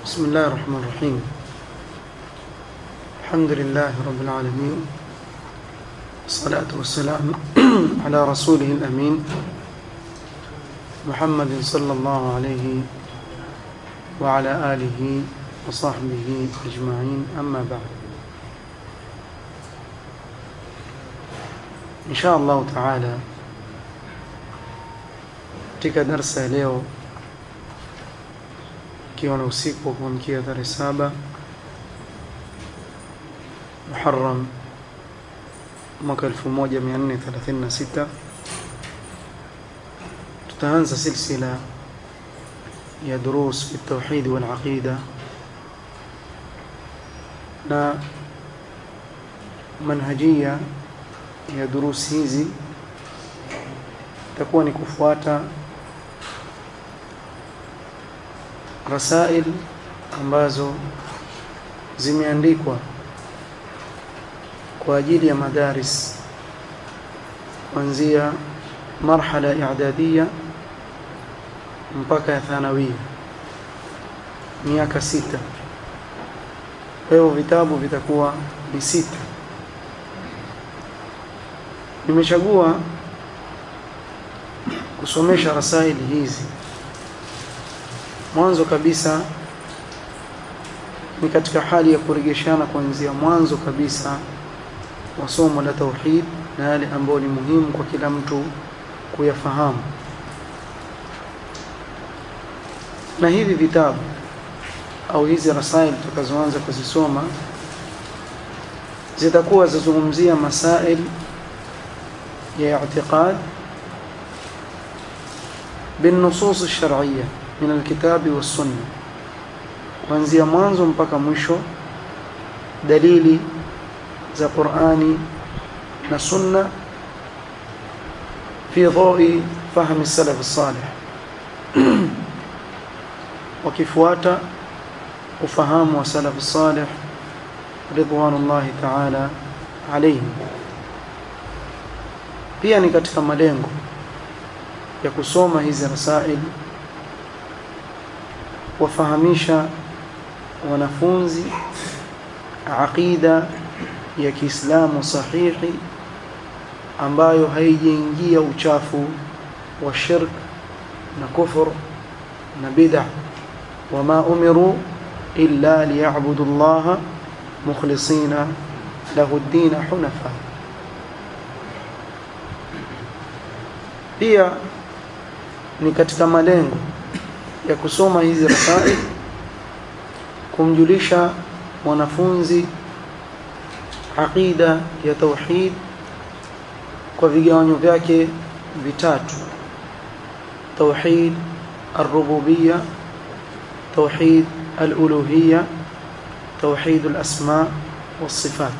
بسم الله الرحمن الرحيم الحمد لله رب العالمين الصلاة والسلام على رسوله الأمين محمد صلى الله عليه وعلى آله وصحبه أجمعين أما بعد إن شاء الله تعالى katika darsa ya leo ikiwa na usiku wa kuamkia tarehe saba Muharram mwaka 1436 tutaanza silsila ya durus fi tauhid wal aqida na manhajia ya durus hizi itakuwa ni kufuata rasail ambazo zimeandikwa kwa ajili ya madaris kuanzia marhala i'dadiyya mpaka ya thanawia miaka sita kwa hiyo vitabu vitakuwa ni sita nimechagua kusomesha rasaili hizi mwanzo kabisa ni katika hali ya kurejeshana kuanzia mwanzo kabisa wa somo la tauhid na yale ambayo ni muhimu kwa kila mtu kuyafahamu na hivi vitabu au hizi rasail tutakazoanza kuzisoma zitakuwa zazungumzia masail ya i'tiqad بالنصوص الشرعيه من الكتاب والسنه kuanzia mwanzo mpaka mwisho dalili za Qur'ani na Sunna fi dhawi fahmi salaf salih wakifuata ufahamu wa salaf salih ridwanullahi ta'ala alayhim pia ni katika malengo ya kusoma hizi rasail wafahamisha wanafunzi aqida ya Kiislamu sahihi ambayo haijaingia uchafu wa shirk na kufur na bid'a wama umiru illa liya'budu Allah mukhlisina lahu ad-din hunafa pia ni katika malengo ya kusoma hizi rasail kumjulisha mwanafunzi aqida ya tauhid kwa vigawanyo vyake vitatu tauhid الربوبيه توحيد الالوهيه توحيد الاسماء والصفات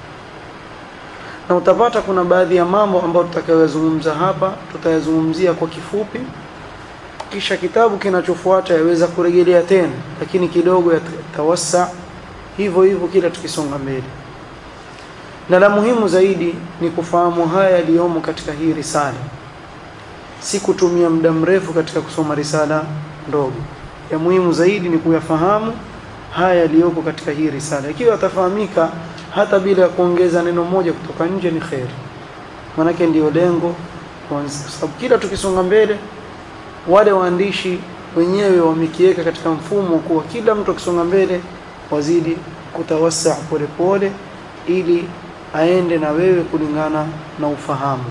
na utapata kuna baadhi ya mambo ambayo tutakayozungumza hapa tutayazungumzia kwa kifupi kisha kitabu kinachofuata yaweza kurejelea tena lakini kidogo yatawassa hivyo hivyo kila tukisonga mbele na la muhimu zaidi ni kufahamu haya yaliyomo katika hii risala si kutumia muda mrefu katika kusoma risala ndogo ya muhimu zaidi ni kuyafahamu haya yaliyoko katika hii risala ikiwa atafahamika hata bila kuongeza neno moja kutoka nje ni khairi manake ndiyo lengo kwa sababu kila tukisonga mbele wale waandishi wenyewe wamekiweka katika mfumo kuwa kila mtu akisonga mbele wazidi kutawasa polepole ili aende na wewe kulingana na ufahamu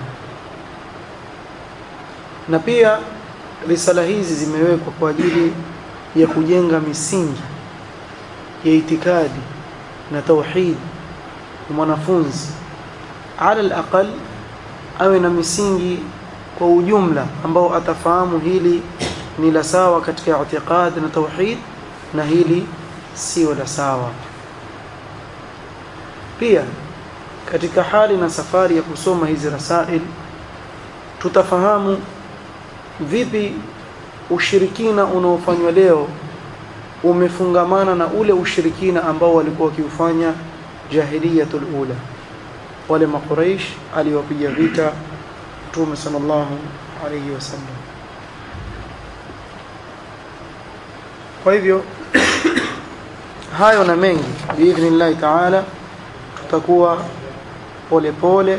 na pia risala hizi zimewekwa kwa ajili ya kujenga misingi ya itikadi na tauhid mwanafunzi ala alaqal awe na misingi kwa ujumla ambao atafahamu hili ni la sawa katika i'tiqad na tauhid na hili sio la sawa pia katika hali na safari ya kusoma hizi rasail tutafahamu vipi ushirikina unaofanywa leo umefungamana na ule ushirikina ambao walikuwa wakiufanya jahiliyatul ula wale makuraish aliwapiga vita mtume sallallahu alayhi wasallam kwa hivyo hayo na mengi biidhnillahi taala tutakuwa polepole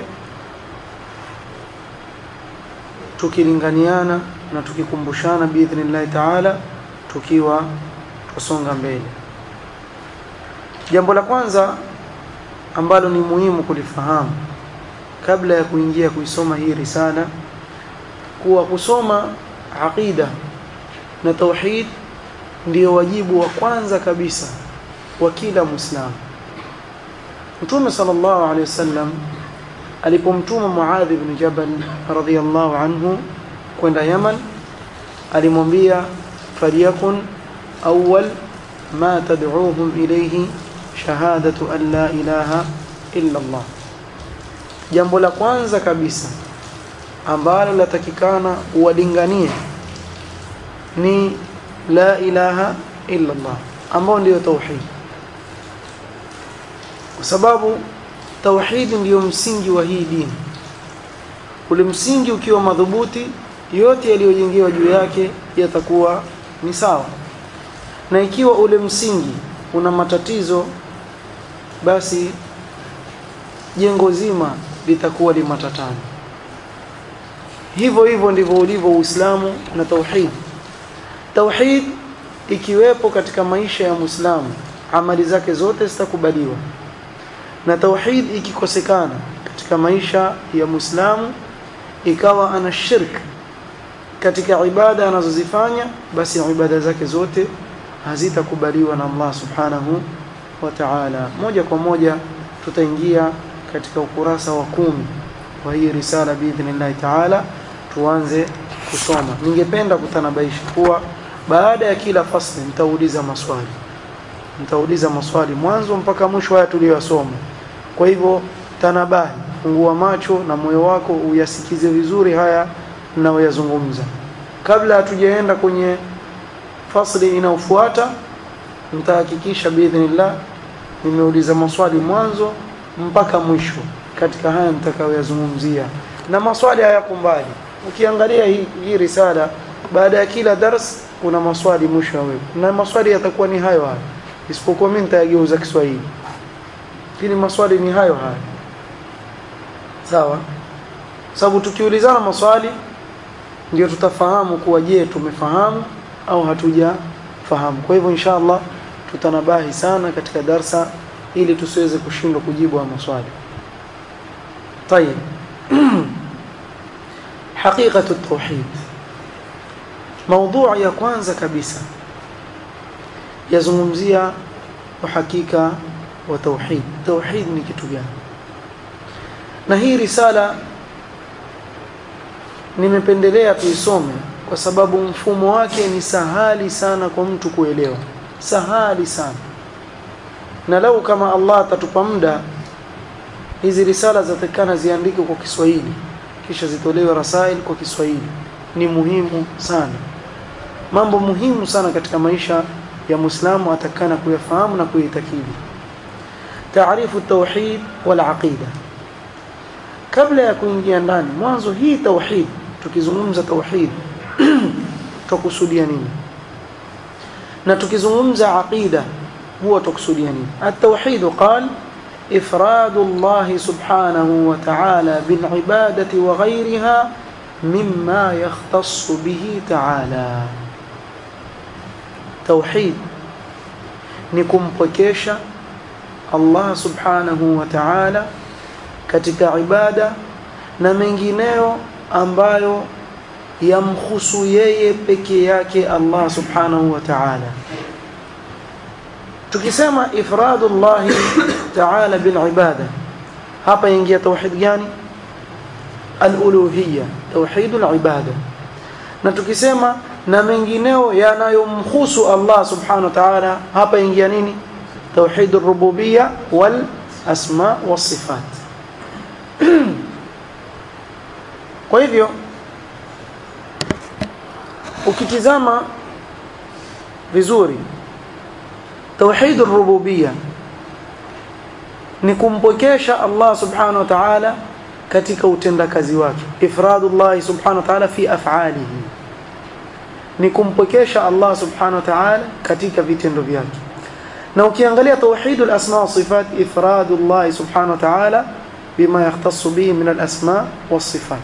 tukilinganiana na tukikumbushana biidhnillahi taala tukiwa tusonga mbele jambo la kwanza ambalo ni muhimu kulifahamu kabla ya kuingia kuisoma hii risala kuwa kusoma aqida na tauhid ndio wajibu wa kwanza kabisa wa kila muislamu Mtume sallallahu alaihi wasallam alipomtuma Muadh ibn Jabal radhiyallahu anhu kwenda Yaman alimwambia falyakun awwal ma tad'uuhum ilayhi shahadatu an la ilaha illa Allah jambo la kwanza kabisa ambalo latakikana uwalinganie ni la ilaha illa Allah ambao ndio tauhid kwa sababu tauhid ndiyo msingi wa hii dini ule msingi ukiwa madhubuti yote yaliyojengewa juu yake yatakuwa ni sawa na ikiwa ule msingi una matatizo basi jengo zima litakuwa limatatani hivyo hivyo ndivyo ulivyo Uislamu na tauhid tauhid ikiwepo katika maisha ya Muislamu amali zake zote zitakubaliwa na tauhid ikikosekana katika maisha ya Muislamu ikawa ana shirk katika ibada anazozifanya basi ibada zake zote hazitakubaliwa na Allah subhanahu wa ta'ala moja kwa moja tutaingia katika ukurasa wa kumi wa hii risala biidhnillahi ta'ala tuanze kusoma ningependa kutanabaisha kuwa baada ya kila fasli nitauliza maswali nitauliza maswali mwanzo mpaka mwisho haya tuliyosoma kwa hivyo tanabahi fungua macho na moyo wako uyasikize vizuri haya ninayoyazungumza kabla hatujaenda kwenye fasli inayofuata nitahakikisha biidhnillah nimeuliza maswali mwanzo mpaka mwisho katika haya nitakayoyazungumzia na maswali hayako mbali ukiangalia hii, hii risala baada ya kila dars kuna maswali mwisho yawe na maswali yatakuwa ni hayo hayo isipokuwa mimi nitayageuza Kiswahili lakini maswali ni hayo hayo sawa sababu tukiulizana maswali ndio tutafahamu kuwa je tumefahamu au hatujafahamu kwa hivyo inshallah tutanabahi sana katika darsa ili tusiweze kushindwa kujibu wa maswali طيب حقيقة التوحيد موضوع ya kwanza kabisa yazungumzia uhakika wa tauhid tauhid ni kitu gani na hii risala nimependelea tuisome kwa sababu mfumo wake ni sahali sana kwa mtu kuelewa sahali sana na lau kama Allah atatupa muda hizi risala zatakana ziandikwe kwa Kiswahili kisha zitolewe rasail kwa Kiswahili ni muhimu sana mambo muhimu sana katika maisha ya Muislamu atakana kuyafahamu na kuyitakidi taarifu tauhid wal aqida kabla ya kuingia ndani mwanzo hii tauhid tukizungumza tauhid tukusudia nini na tukizungumza aqida huwa tukusudia nini at-tauhid qala إفراد الله سبحانه وتعالى بالعبادة وغيرها مما يختص به تعالى توحيد نكم بكيشة الله سبحانه وتعالى katika ibada na mengineyo ambayo yamhusu yeye peke yake Allah subhanahu wa ta'ala tukisema ifradullah ta'ala bil ibada hapa ingia tauhid gani al-uluhiyya tauhid al-ibada na tukisema na mengineo yanayomhusu Allah subhanahu wa ta'ala hapa ingia nini tauhid ar-rububiyya wal asma was sifat kwa hivyo ukitizama vizuri توحيد الربوبيه ni kumpokesha Allah subhanahu wa ta'ala katika utendakazi wake ifradullah subhanahu wa ta'ala fi af'alihi ni kumpokesha Allah subhanahu wa ta'ala katika vitendo vyake na ukiangalia tauhidul asma wa sifat ifradullah subhanahu wa ta'ala bima yahtassu bihi min al-asma was sifat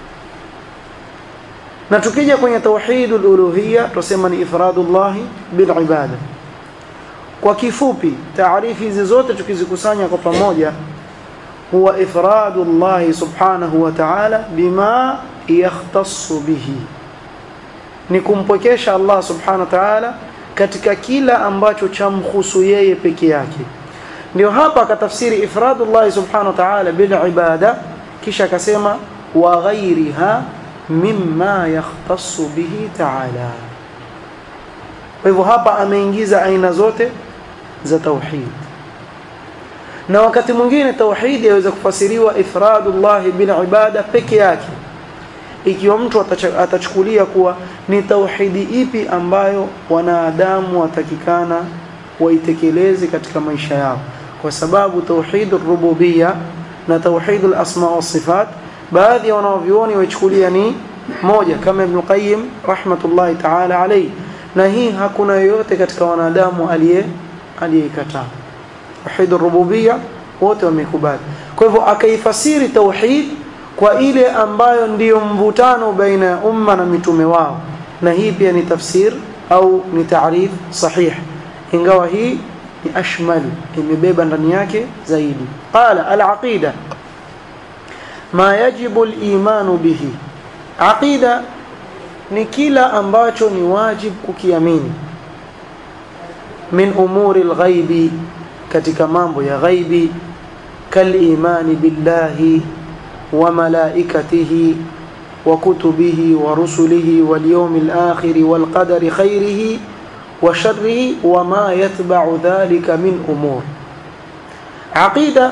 na tukija kwenye tauhidul uluhiyya tusema ni ifradullah bil ibada kwa kifupi taarifu hizi zote tukizikusanya kwa pamoja huwa ifradullah subhanahu wa ta'ala bima yahtassu bihi ni kumpokesha Allah subhanahu wa ta'ala katika kila ambacho chamhusu yeye peke yake ndio hapa akatafsiri ifradullah subhanahu wa ta'ala bil ibada kisha akasema wa ghairiha mimma yahtassu bihi ta'ala kwa hivyo hapa ameingiza aina zote za tauhid na wakati mwingine tauhid yaweza kufasiriwa ifradullah bil ibada peke yake ikiwa mtu atachukulia kuwa ni tauhidi ipi ambayo wanadamu watakikana waitekeleze katika maisha yao kwa sababu tauhidur rububiyya na tauhidul asma wa sifat baadhi ya wanaovioni waichukulia ni moja kama Ibn Qayyim rahmatullahi ta'ala alayhi na hii hakuna yoyote katika wanadamu aliye aliyekataa tauhidur rububiyya wote wamekubali kwa hivyo akaifasiri tauhid kwa ile ambayo ndiyo mvutano baina ya umma na mitume wao na hii pia ni tafsir au ni taarif sahih ingawa hii ni ashmal imebeba ndani yake zaidi qala al-aqida ma yajibu al-iman bihi aqida ni kila ambacho ni wajib kukiamini min umuri al-ghaibi katika mambo ya ghaibi kal imani billahi وملائكته وكتبه ورسله واليوم الآخر والقدر خيره وشره وما يتبع ذلك من أمور عقيدة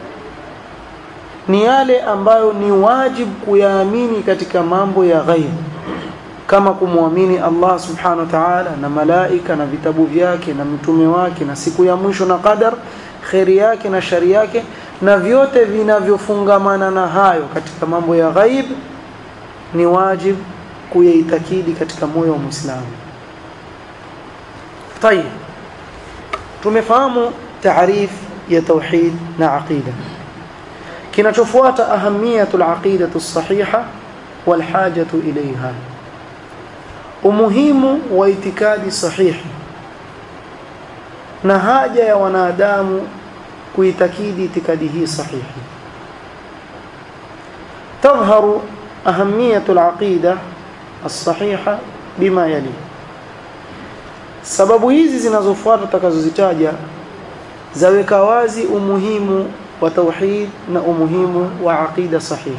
ni yale ambayo ni wajib kuyaamini katika mambo ya ghaib kama kumwamini Allah subhanahu wa ta'ala na malaika na vitabu vyake na mtume wake na siku ya mwisho na qadar khairi yake na shari yake na vyote vinavyofungamana na hayo katika mambo ya ghaib ni wajib kuyaitakidi katika moyo wa Muislamu. Tayeb. Tumefahamu taarif ya tauhid na aqida. Kinachofuata ahamiyatul aqidatu sahiha wal hajatu ilayha. Umuhimu wa itikadi sahihi na haja ya wanadamu kuitakidi itikadi hii sahihi تظهر أهمية العقيدة الصحيحة بما يلي sababu hizi zinazofuata tutakazozitaja zaweka wazi umuhimu wa tauhid na umuhimu wa aqida sahihi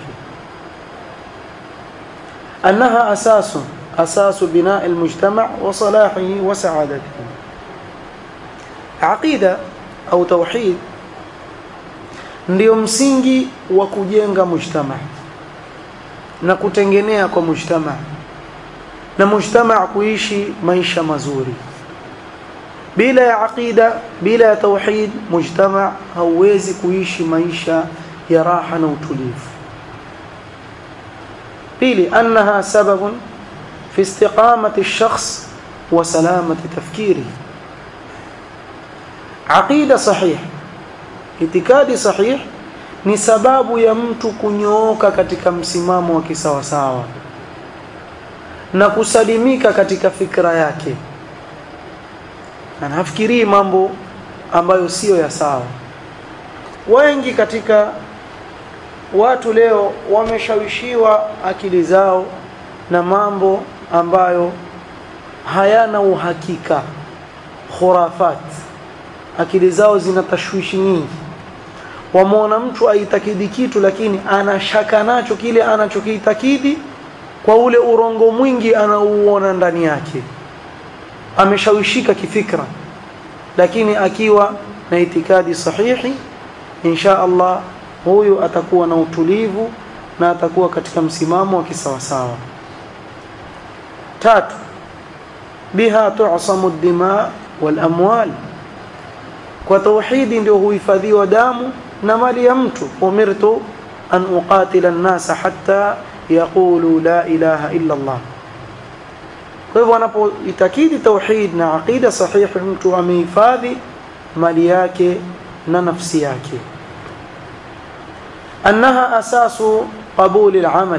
annaha asasu asasu binaa almujtama wa salahihi wa sa'adatihi aqida au tauhid ndio msingi wa kujenga mujtama na kutengenea kwa mujtama na mujtama kuishi maisha mazuri bila ya aqida bila ya tauhid mujtama hauwezi kuishi maisha ya raha na utulivu pili annaha sababun fi istiqamati ash-shakhs wa salamati tafkirihi aqida sahih itikadi sahih ni sababu ya mtu kunyooka katika msimamo wa kisawasawa na kusalimika katika fikra yake anafikirii mambo ambayo siyo ya sawa wengi katika watu leo wameshawishiwa akili zao na mambo ambayo hayana uhakika khurafat akili zao zina tashwishi nyingi wamuona mtu aitakidi kitu lakini anashaka nacho kile anachokiitakidi kwa ule urongo mwingi anauona ndani yake ameshawishika kifikra lakini akiwa na itikadi sahihi insha Allah huyu atakuwa na utulivu na atakuwa katika msimamo wa kisawasawa tatu biha tu'samu ad-dima wal amwal kwa tauhidi ndio huhifadhiwa damu na mali ya mtu umirtu an uqatila an-nasa hatta yaqulu la ilaha illa Allah kwa hivyo anapoitakidi tauhid na aqida sahihi mtu amehifadhi mali yake na nafsi yake annaha asasu qabuli al-amal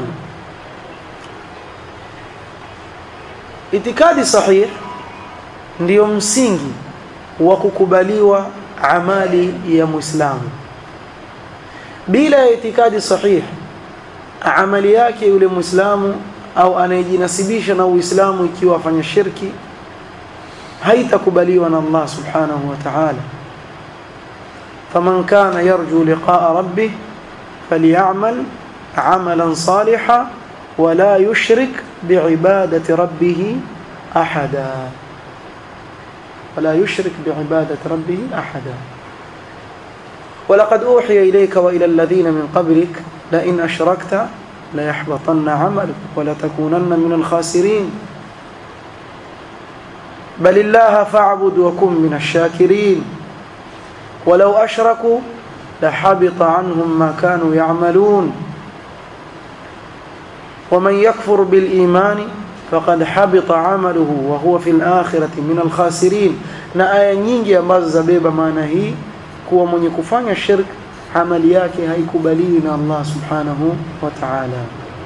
itikadi sahih ndiyo msingi wa kukubaliwa amali ya muislamu bila ya itikadi sahih amali yake yule muislamu au anayejinasibisha na uislamu ikiwa afanya shirki haitakubaliwa na Allah subhanahu wa ta'ala faman kana yarju liqa'a rabbih falyamal 'amalan salihan ولا يشرك بعبادة ربه أحدا ولا يشرك بعبادة ربه أحدا ولقد أوحي إليك وإلى الذين من قبلك لئن أشركت ليحبطن عملك ولتكونن من الخاسرين بل الله فاعبد وكن من الشاكرين ولو أشركوا لحبط عنهم ما كانوا يعملون ومن يكفر بالإيمان فقد حبط عمله وهو في الآخرة من الخاسرين na aya nyingi ambazo zabeba maana hii kuwa mwenye kufanya shirk amali yake haikubaliwi na Allah subhanahu wa ta'ala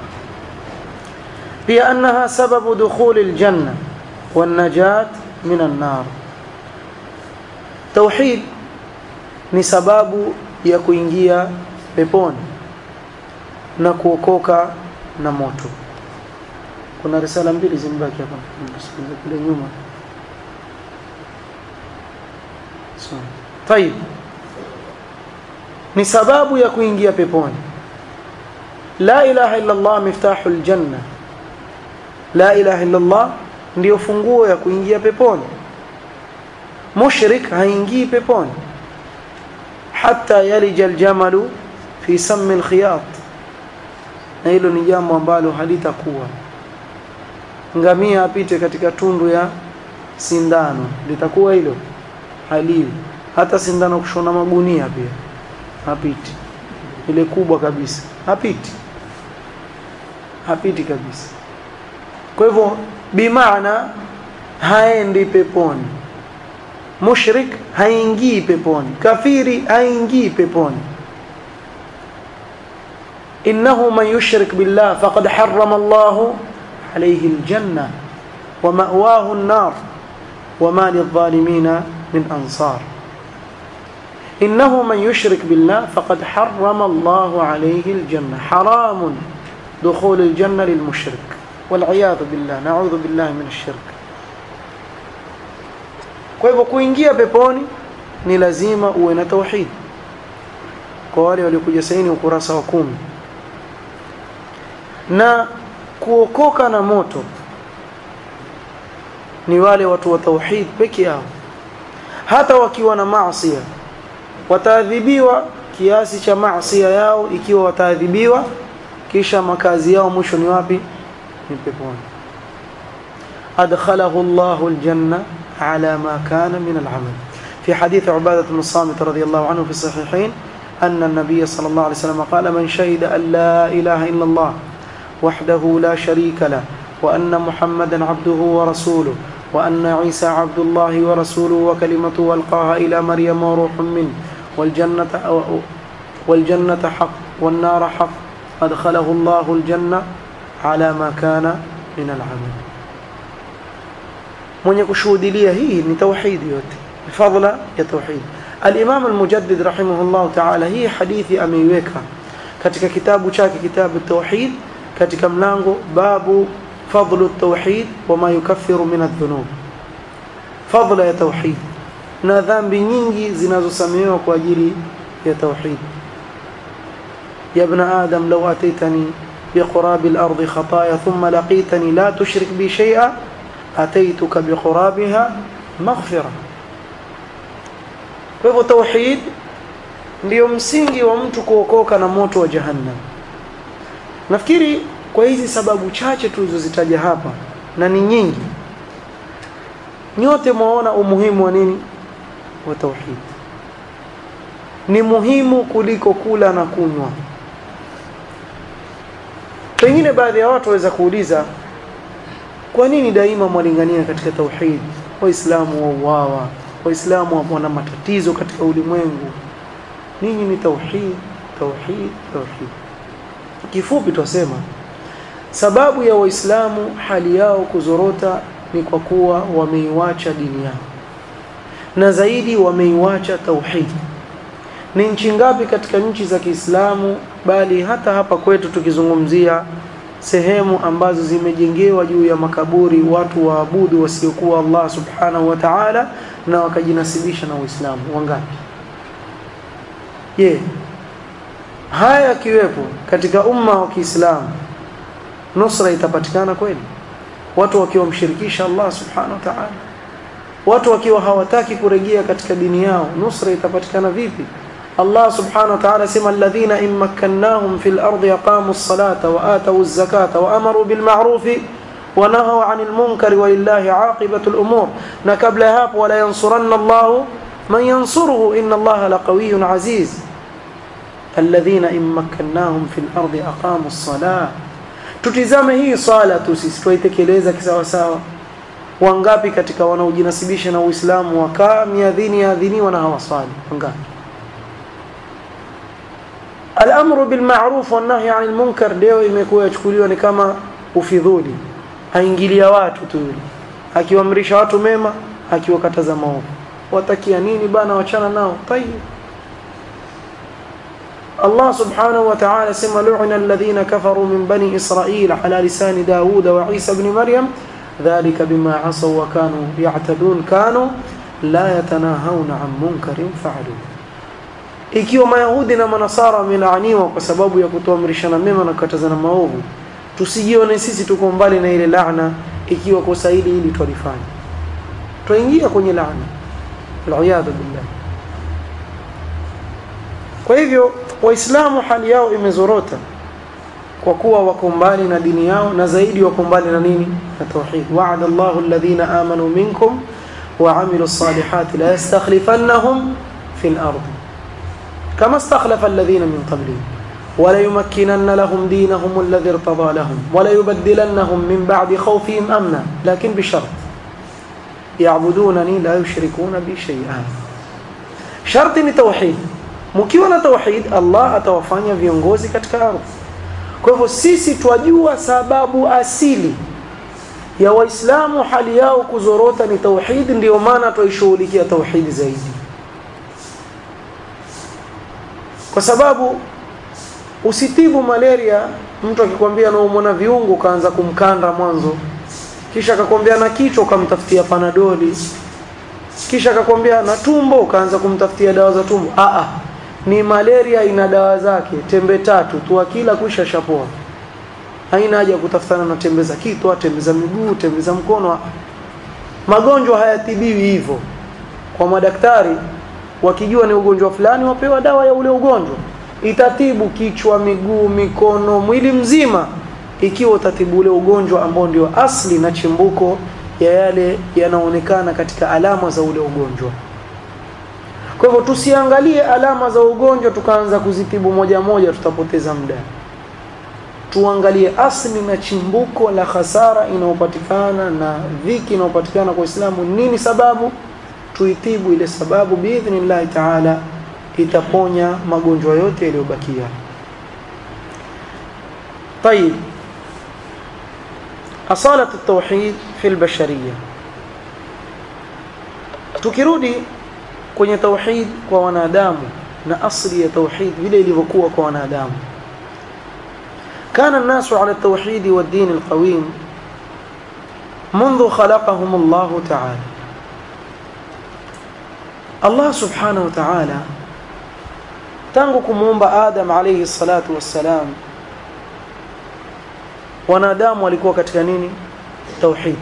pia annaha sababu dukhul aljanna wan najat min an-nar tauhid ni sababu ya kuingia peponi na kuokoka na moto kuna risala mbili zimbaki hapa msikilize kule nyuma so طيب ni sababu ya kuingia peponi la ilaha illa Allah miftahul janna la ilaha illa Allah ndio funguo ya kuingia peponi mushrik haingii peponi hatta yalija aljamalu fi sammi alkhiyat na hilo ni jambo ambalo halitakuwa ngamia apite katika tundu ya sindano litakuwa hilo haliwi hata sindano kushona magunia pia hapiti ile kubwa kabisa hapiti hapiti kabisa kwa hivyo bimaana haendi peponi mushrik haingii peponi kafiri haingii peponi إنه من يشرك بالله فقد حرم الله عليه الجنة ومأواه النار وما للظالمين من أنصار إنه من يشرك بالله فقد حرم الله عليه الجنة حرام دخول الجنة للمشرك والعياذ بالله نعوذ بالله من الشرك kwa hivyo kuingia peponi ni lazima uwe na tauhid kwa wale waliokuja saini ukurasa wa kumi na kuokoka na moto ni wale watu wa tauhid peke yao hata wakiwa na maasi wataadhibiwa kiasi cha maasi yao ikiwa wataadhibiwa kisha makazi yao mwisho ni wapi ni peponi adkhalahu Allahu aljanna ala ma kana min al'amal في حديث عبادة بن الصامت رضي الله عنه في الصحيحين أن النبي صلى الله عليه وسلم قال من شهد أن لا إله إلا الله وحده لا شريك له وأن محمدا عبده ورسوله وأن عيسى عبد الله ورسوله وكلمته ألقاها إلى مريم وروح منه والجنة والجنة حق والنار حق أدخله الله الجنة على ما كان من العمل من يكشهد لي هي من توحيد yote fadla ya tauhid al-Imam al-Mujaddid rahimahullah ta'ala hii hadithi ameiweka katika kitabu chake kitabu tauhid katika mlango babu fadlu at-tauhid wama yukaffiru min adh-dhunub fadla ya tauhid na dhambi nyingi zinazosamehewa kwa ajili ya tauhid ya ibn adam law ataitani biqurab al-ard khataaya thumma laqitani la tushrik bi shay'a ataituka biqurabiha maghfira kwa hivyo tauhid ndio msingi wa mtu kuokoka na moto wa jahannam nafikiri kwa hizi sababu chache tulizozitaja hapa na ni nyingi nyote mwaona umuhimu wa nini wa tauhid ni muhimu kuliko kula na kunywa pengine baadhi ya watu waweza kuuliza kwa nini daima mwalingania katika tauhid waislamu wauawa waislamu wana matatizo katika ulimwengu ninyi ni tauhid tauhid tauhid kifupi twasema sababu ya waislamu hali yao kuzorota ni kwa kuwa wameiwacha dini yao na zaidi wameiwacha tauhid ni nchi ngapi katika nchi za Kiislamu bali hata hapa kwetu tukizungumzia sehemu ambazo zimejengewa juu ya makaburi watu waabudu wasiokuwa Allah subhanahu wa ta'ala na wakajinasibisha na Uislamu wangapi je haya yakiwepo katika umma wa Kiislamu nusra itapatikana kweli watu wakiwa mshirikisha Allah subhanahu wa ta'ala watu wakiwa hawataki kurejea katika dini yao nusra itapatikana vipi Allah subhanahu wa ta'ala sema alladhina in makkannahum fil ardi aqamu as-salata wa atu az-zakata wa amaru bil ma'ruf wa nahaw 'anil munkari walillahi 'aqibatu al-umur na kabla ya hapo wala yansuranna Allah man yansuruhu inna Allah laqawiyyun 'aziz alladhina in makkannahum fil ardi aqamu as-salata tutizame hii sala tu sisi tuitekeleza kisawa sawa wangapi katika wanaojinasibisha na Uislamu wakaa miadhini yaadhiniwa na hawaswali wangapi Al-amru bil ma'ruf wan nahy 'anil munkar leo imekuwa yachukuliwa ni kama ufidhuli aingilia watu tu yule akiwaamrisha watu mema akiwakataza maovu watakia nini bana wachana nao tayib Allah subhanahu wa ta'ala sema lu'ina alladhina kafaru min bani israil ala lisan Daud wa Isa ibn Maryam dhalika bima 'asaw wa kanu ya'tadun kanu la yatanahawna 'an munkarin fa'aluhu ikiwa mayahudi na manasara wamelaaniwa kwa sababu ya kutoamrishana mema na kukatazana maovu tusijione sisi tuko mbali na ile laana ikiwa kosa hili hili twalifanya twaingia kwenye laana aliyadhu billah kwa hivyo waislamu hali yao imezorota kwa kuwa wako mbali na dini yao na zaidi wako mbali na nini na tauhid wa'ada Allahu alladhina amanu minkum wa 'amilus salihati la yastakhlifannahum fil ardi كما استخلف الذين من قبلهم وليمكنن لهم دينهم الذي ارتضى لهم وليبدلنهم من بعد خوفهم امنا لكن بشرط يعبدونني لا يشركون بي شيئا شرط توحيد mkiwa na tauhid Allah atawafanya viongozi katika ardhi kwa hivyo sisi twajua sababu asili ya waislamu hali yao kuzorota ni tauhid ndio maana tuishughulikia tauhid zaidi kwa sababu usitibu malaria mtu akikwambia anaumwa na viungo kaanza kumkanda mwanzo kisha akakwambia na kichwa ukamtafutia panadoli kisha akakwambia na tumbo ukaanza kumtafutia dawa za tumbo a a ni malaria ina dawa zake tembe tatu tu akila kuisha shapoa haina haja kutafutana na tembe za kitwa tembe za miguu tembe za mkono magonjwa hayatibiwi hivyo kwa madaktari wakijua ni ugonjwa fulani wapewa dawa ya ule ugonjwa itatibu kichwa miguu mikono mwili mzima ikiwa utatibu ule ugonjwa ambao ndio asli na chimbuko ya yale yanaonekana katika alama za ule ugonjwa kwa hivyo tusiangalie alama za ugonjwa tukaanza kuzitibu moja moja tutapoteza muda tuangalie asli na chimbuko la hasara inayopatikana na dhiki inayopatikana kwa Uislamu nini sababu tuitibu ile sababu biidhnillahi taala itaponya magonjwa yote yaliyobakia طيب أصالة التوحيد في البشرية tukirudi kwenye tauhid kwa wanadamu na asli ya tauhid vile ilivyokuwa kwa wanadamu كان الناس على التوحيد والدين القويم منذ خلقهم الله تعالى Allah subhanahu wa ta'ala tangu kumuumba Adam alayhi salatu wassalam wanadamu walikuwa katika nini tauhid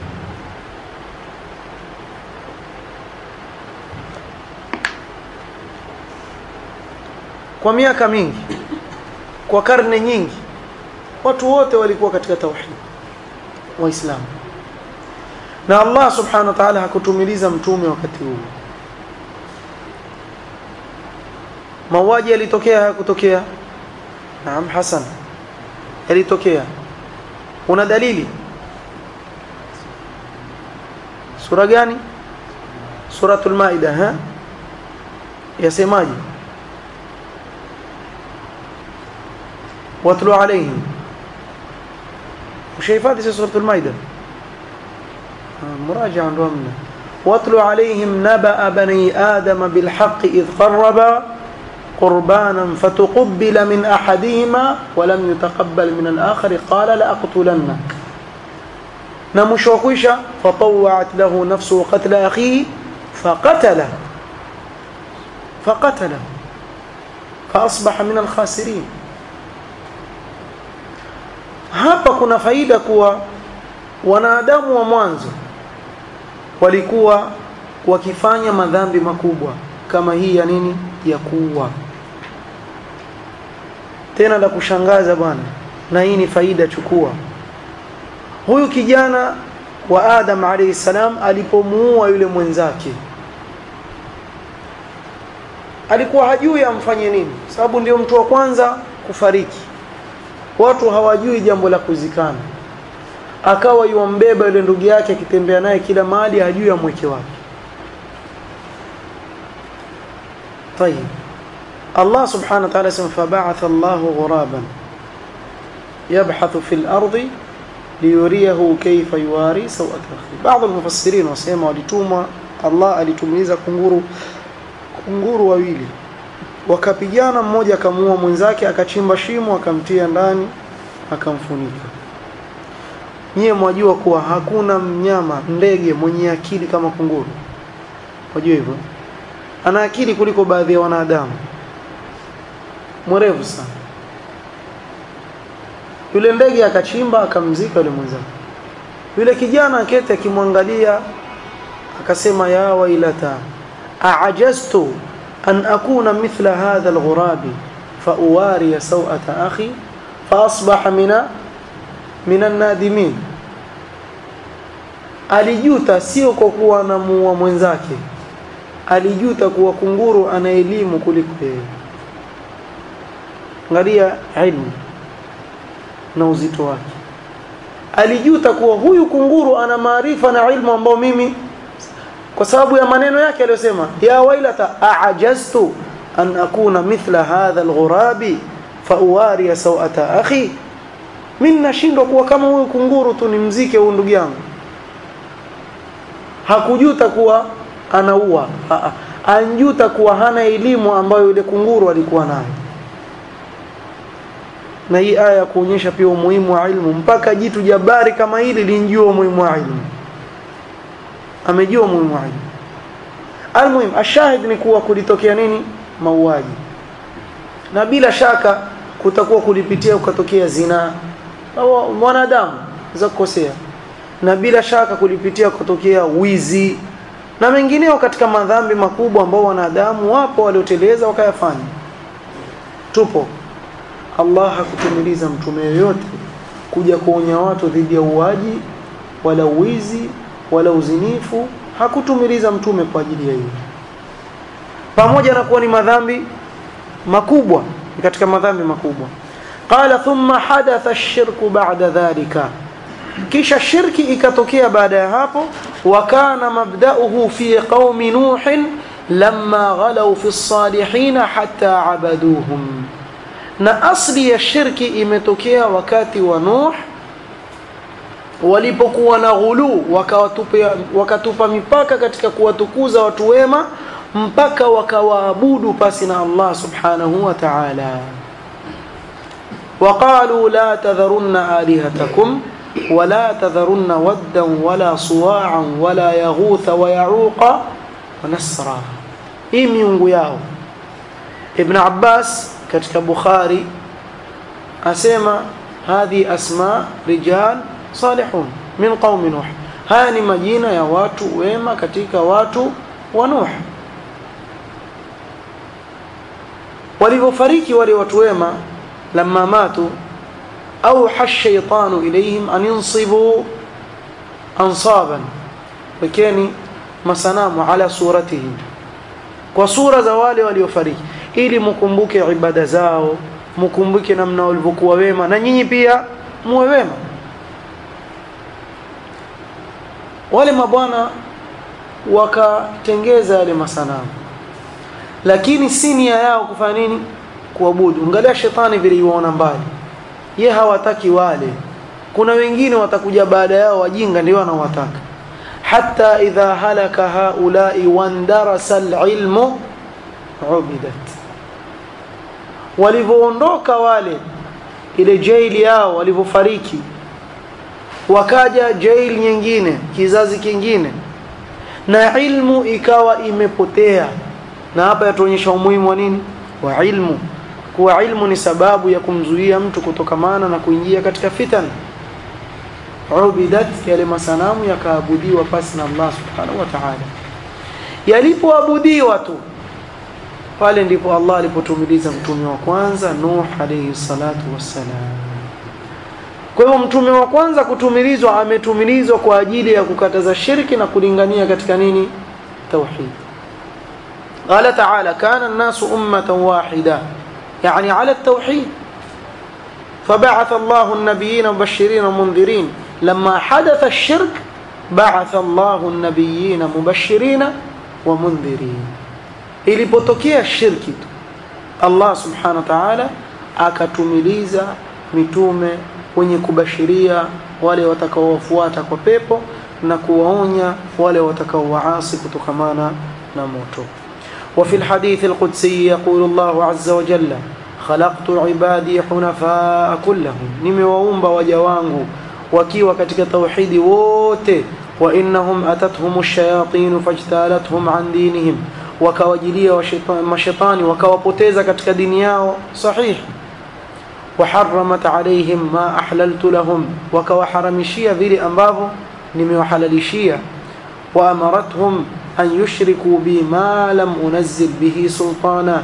kwa miaka mingi kwa karne nyingi watu wote walikuwa katika tauhid waislamu na Allah subhanahu wa ta'ala hakutumiliza mtume wakati huo mauaji yalitokea hayakutokea naam hasan yalitokea una dalili sura gani suratul maida ha yasemaje watlu alaihim ushahifadhi suratul maida مراجعة رمنا واتل عليهم نبأ بني آدم بالحق إذ قربا قربانا فتقبل من أحدهما ولم يتقبل من الآخر قال لأقتلنك نمشوكوشا فطوعت له نفسه قتل أخيه فقتله فقتله فأصبح من الخاسرين hapa kuna faida kuwa wanadamu wa mwanzo walikuwa wakifanya madhambi makubwa kama hii ya nini ya kuua tena la kushangaza bwana na hii ni faida chukua huyu kijana wa Adam alayhi salam alipomuua yule mwenzake alikuwa hajui amfanye nini sababu ndio mtu wa kwanza kufariki watu hawajui jambo la kuzikana akawa yuambeba yule ndugu yake akitembea naye kila mahali hajui amweke wapi طيب الله سبحانه وتعالى اسم فبعث الله غرابا يبحث في الأرض ليريه كيف يواري سوءة أخيه بعض المفسرين wasema walitumwa Allah alitumiliza kunguru kunguru wawili wakapigana mmoja akamuua mwenzake akachimba shimo akamtia ndani akamfunika nyie mwajua kuwa hakuna mnyama ndege mwenye akili kama kunguru wajua hivyo ana akili kuliko baadhi ya wanadamu mwerevu sana yule ndege akachimba akamzika yule mwenzake yule kijana akete akimwangalia akasema ya wailata aajaztu an akuna mithla hadha alghurabi fauwari sawata akhi faasbaha mina min annadimin alijuta sio kwa kuwa anamuua mwenzake alijuta kuwa kunguru ana elimu kuliko yeye angalia ilmu na uzito wake alijuta kuwa huyu kunguru ana maarifa na ilmu ambao mimi kwa sababu ya maneno yake aliyosema ya wailata aajaztu an akuna mithla hadha alghurabi fauwari sawata akhi mimi nashindwa kuwa kama huyu kunguru tu nimzike huyu ndugu yangu hakujuta kuwa anaua anjuta kuwa hana elimu ambayo yule kunguru alikuwa nayo na hii aya kuonyesha pia umuhimu wa ilmu mpaka jitu jabari kama hili linjua umuhimu wa ilmu amejua umuhimu wa ilmu almuhim ashahid ni kuwa kulitokea nini mauaji na bila shaka kutakuwa kulipitia ukatokea zina au mwanadamu za kukosea na bila shaka kulipitia kutokea wizi na mengineo katika madhambi makubwa ambao wanadamu wapo walioteleza wakayafanya tupo Allah hakutumiliza mtume yoyote kuja kuonya watu dhidi ya uwaji wala uwizi wala uzinifu hakutumiliza mtume kwa ajili ya hiyo pamoja na kuwa ni madhambi makubwa ni katika madhambi makubwa qala thumma hadatha ash-shirku ba'da dhalika kisha shirki ikatokea baada ya hapo wakana mabda'uhu fi qaumi nuh lamma ghalaw fi as-salihin hatta abaduhum na asli ya shirki imetokea wakati wa Nuh walipokuwa na ghulu wakawatupa wakatupa mipaka katika kuwatukuza watu wema mpaka wakawaabudu pasi na Allah subhanahu wa ta'ala وقالوا لا تذرن آلهتكم ولا تذرن ودا ولا صواعا ولا يغوث ويعوق ونسرا hii miungu yao Ibn Abbas katika Bukhari asema hadhi asma rijal salihun min qaumi Nuh haya ni majina ya watu wema katika watu wa Nuh walivyofariki wale watu wema lamma matu أوحى الشيطان إليهم أن ينصبوا أنصابا وكان مسنام على صورتهم وصورة زوالي waliofariki ili mkumbuke ibada zao mkumbuke namna walivyokuwa wema na nyinyi pia muwe wema wale mabwana wakatengeza yale masanamu lakini si nia yao kufanya nini kuabudu angalia shetani vile yuona mbali ye hawataki wale kuna wengine watakuja baada yao wajinga ndio wanawataka hatta idha halaka haulai wandarasa alilmu ubidat walivyoondoka wale ile jaili yao walivyofariki wakaja jaili nyingine kizazi kingine na ilmu ikawa imepotea na hapa yatuonyesha umuhimu wa nini wa ilmu kuwa ilmu ni sababu ya kumzuia mtu kutokamana na kuingia katika fitan ubidat yale masanamu yakaabudiwa pasi na Allah subhanahu wa ta'ala yalipoabudiwa tu pale ndipo Allah alipotumiliza mtume wa kwanza Nuh alayhi salatu wassalam kwa hivyo mtume wa kwanza kutumilizwa ametumilizwa kwa ajili ya kukataza shirki na kulingania katika nini tauhid قال تعالى كان الناس أمة واحدة يعني على التوحيد فبعث الله النبيين مبشرين ومنذرين لما حدث الشرك بعث الله النبيين مبشرين ومنذرين ilipotokea shirki tu Allah subhanahu wa ta'ala akatumiliza mitume wenye kubashiria wale watakaowafuata kwa pepo na kuwaonya wale watakaowaasi kutokamana na moto وفي الحديث القدسي يقول الله عز وجل خلقت عبادي حنفاء كلهم nimewaumba waja wangu wakiwa katika tauhidi wote wa innahum atatuhum ash-shayatin fajtalathum an dinihim wakawajilia mashaitani wakawapoteza katika dini yao sahihi وحرمت عليهم ما أحللت لهم وكوحرمشيا vile ambavyo nimewahalalishia وأمرتهم أن يشركوا بي ما لم أنزل به سلطانا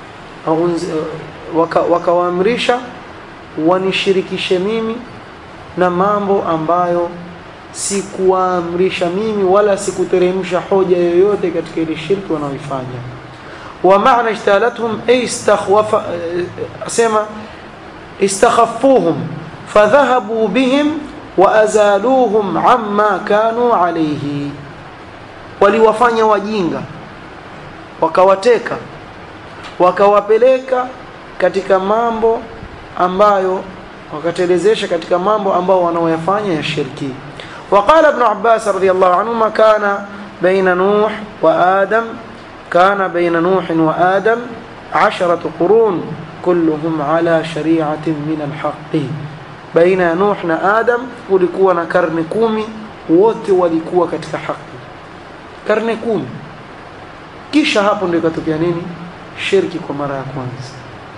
wakawaamrisha wanishirikishe mimi na mambo ambayo sikuwaamrisha mimi wala sikuteremsha hoja yoyote katika ile shirki wanaoifanya wa maana ijtalathum ay istakhwafa asema istakhaffuhum fadhahabu bihim wa azaluhum amma kanu alayhi waliwafanya wajinga wakawateka wakawapeleka katika mambo ambayo wakatelezesha katika mambo ambao wanaoyafanya ya shirki وقال ابن عباس رضي الله عنهما كان بين نوح وآدم كان بين نوح وآدم عشرة قرون كلهم على شريعة من الحق بين نوح وآدم kulikuwa na karne kumi wote walikuwa katika haki karne kumi kisha hapo ndio ikatokea nini shirki kwa mara ya kwanza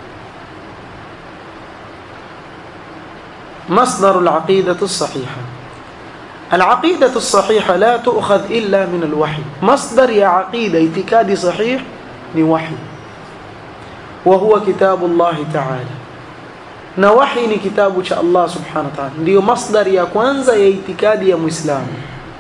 مصدر العقيدة الصحيحة العقيدة الصحيحة لا تؤخذ إلا من الوحي مصدر يا عقيدة اعتقادي صحيح لوحي وهو كتاب الله تعالى na wahi ni kitabu cha Allah subhanahu wa ta'ala ndio masdari ya kwanza ya itikadi ya muislamu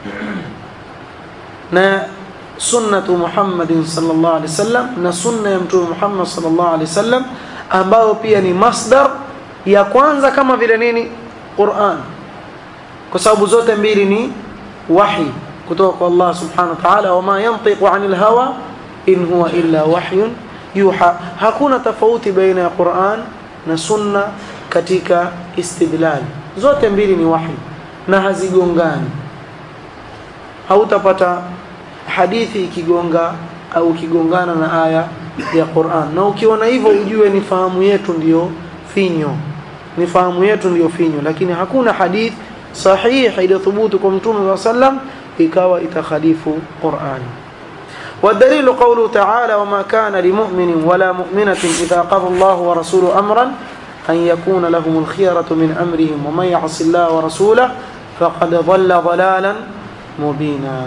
na sunnatu Muhammadin sallallahu alaihi wasallam na sunna ya mtume Muhammad sallallahu alaihi wasallam ambao pia ni masdar ya kwanza kama vile nini Qur'an kwa sababu zote mbili ni wahi kutoka kwa Allah subhanahu wa ta'ala wama yantiqu anil hawa in huwa illa wahyun yuha hakuna tofauti baina ya Qur'an na sunna katika istidlal zote mbili ni wahi na hazigongani hautapata hadithi ikigonga au ikigongana na aya ya Qur'an na ukiona hivyo ujue ni fahamu yetu ndiyo finyo ni fahamu yetu ndiyo finyo lakini hakuna hadith sahihi iliyothubutu kwa mtume wa sallam ikawa itakhalifu Qur'an والدليل قوله تعالى وما كان لمؤمن ولا مؤمنة إذا قضى الله ورسوله أمرا أن يكون لهم الخيرة من أمرهم ومن يعص الله ورسوله فقد ضل ضلالا مبينا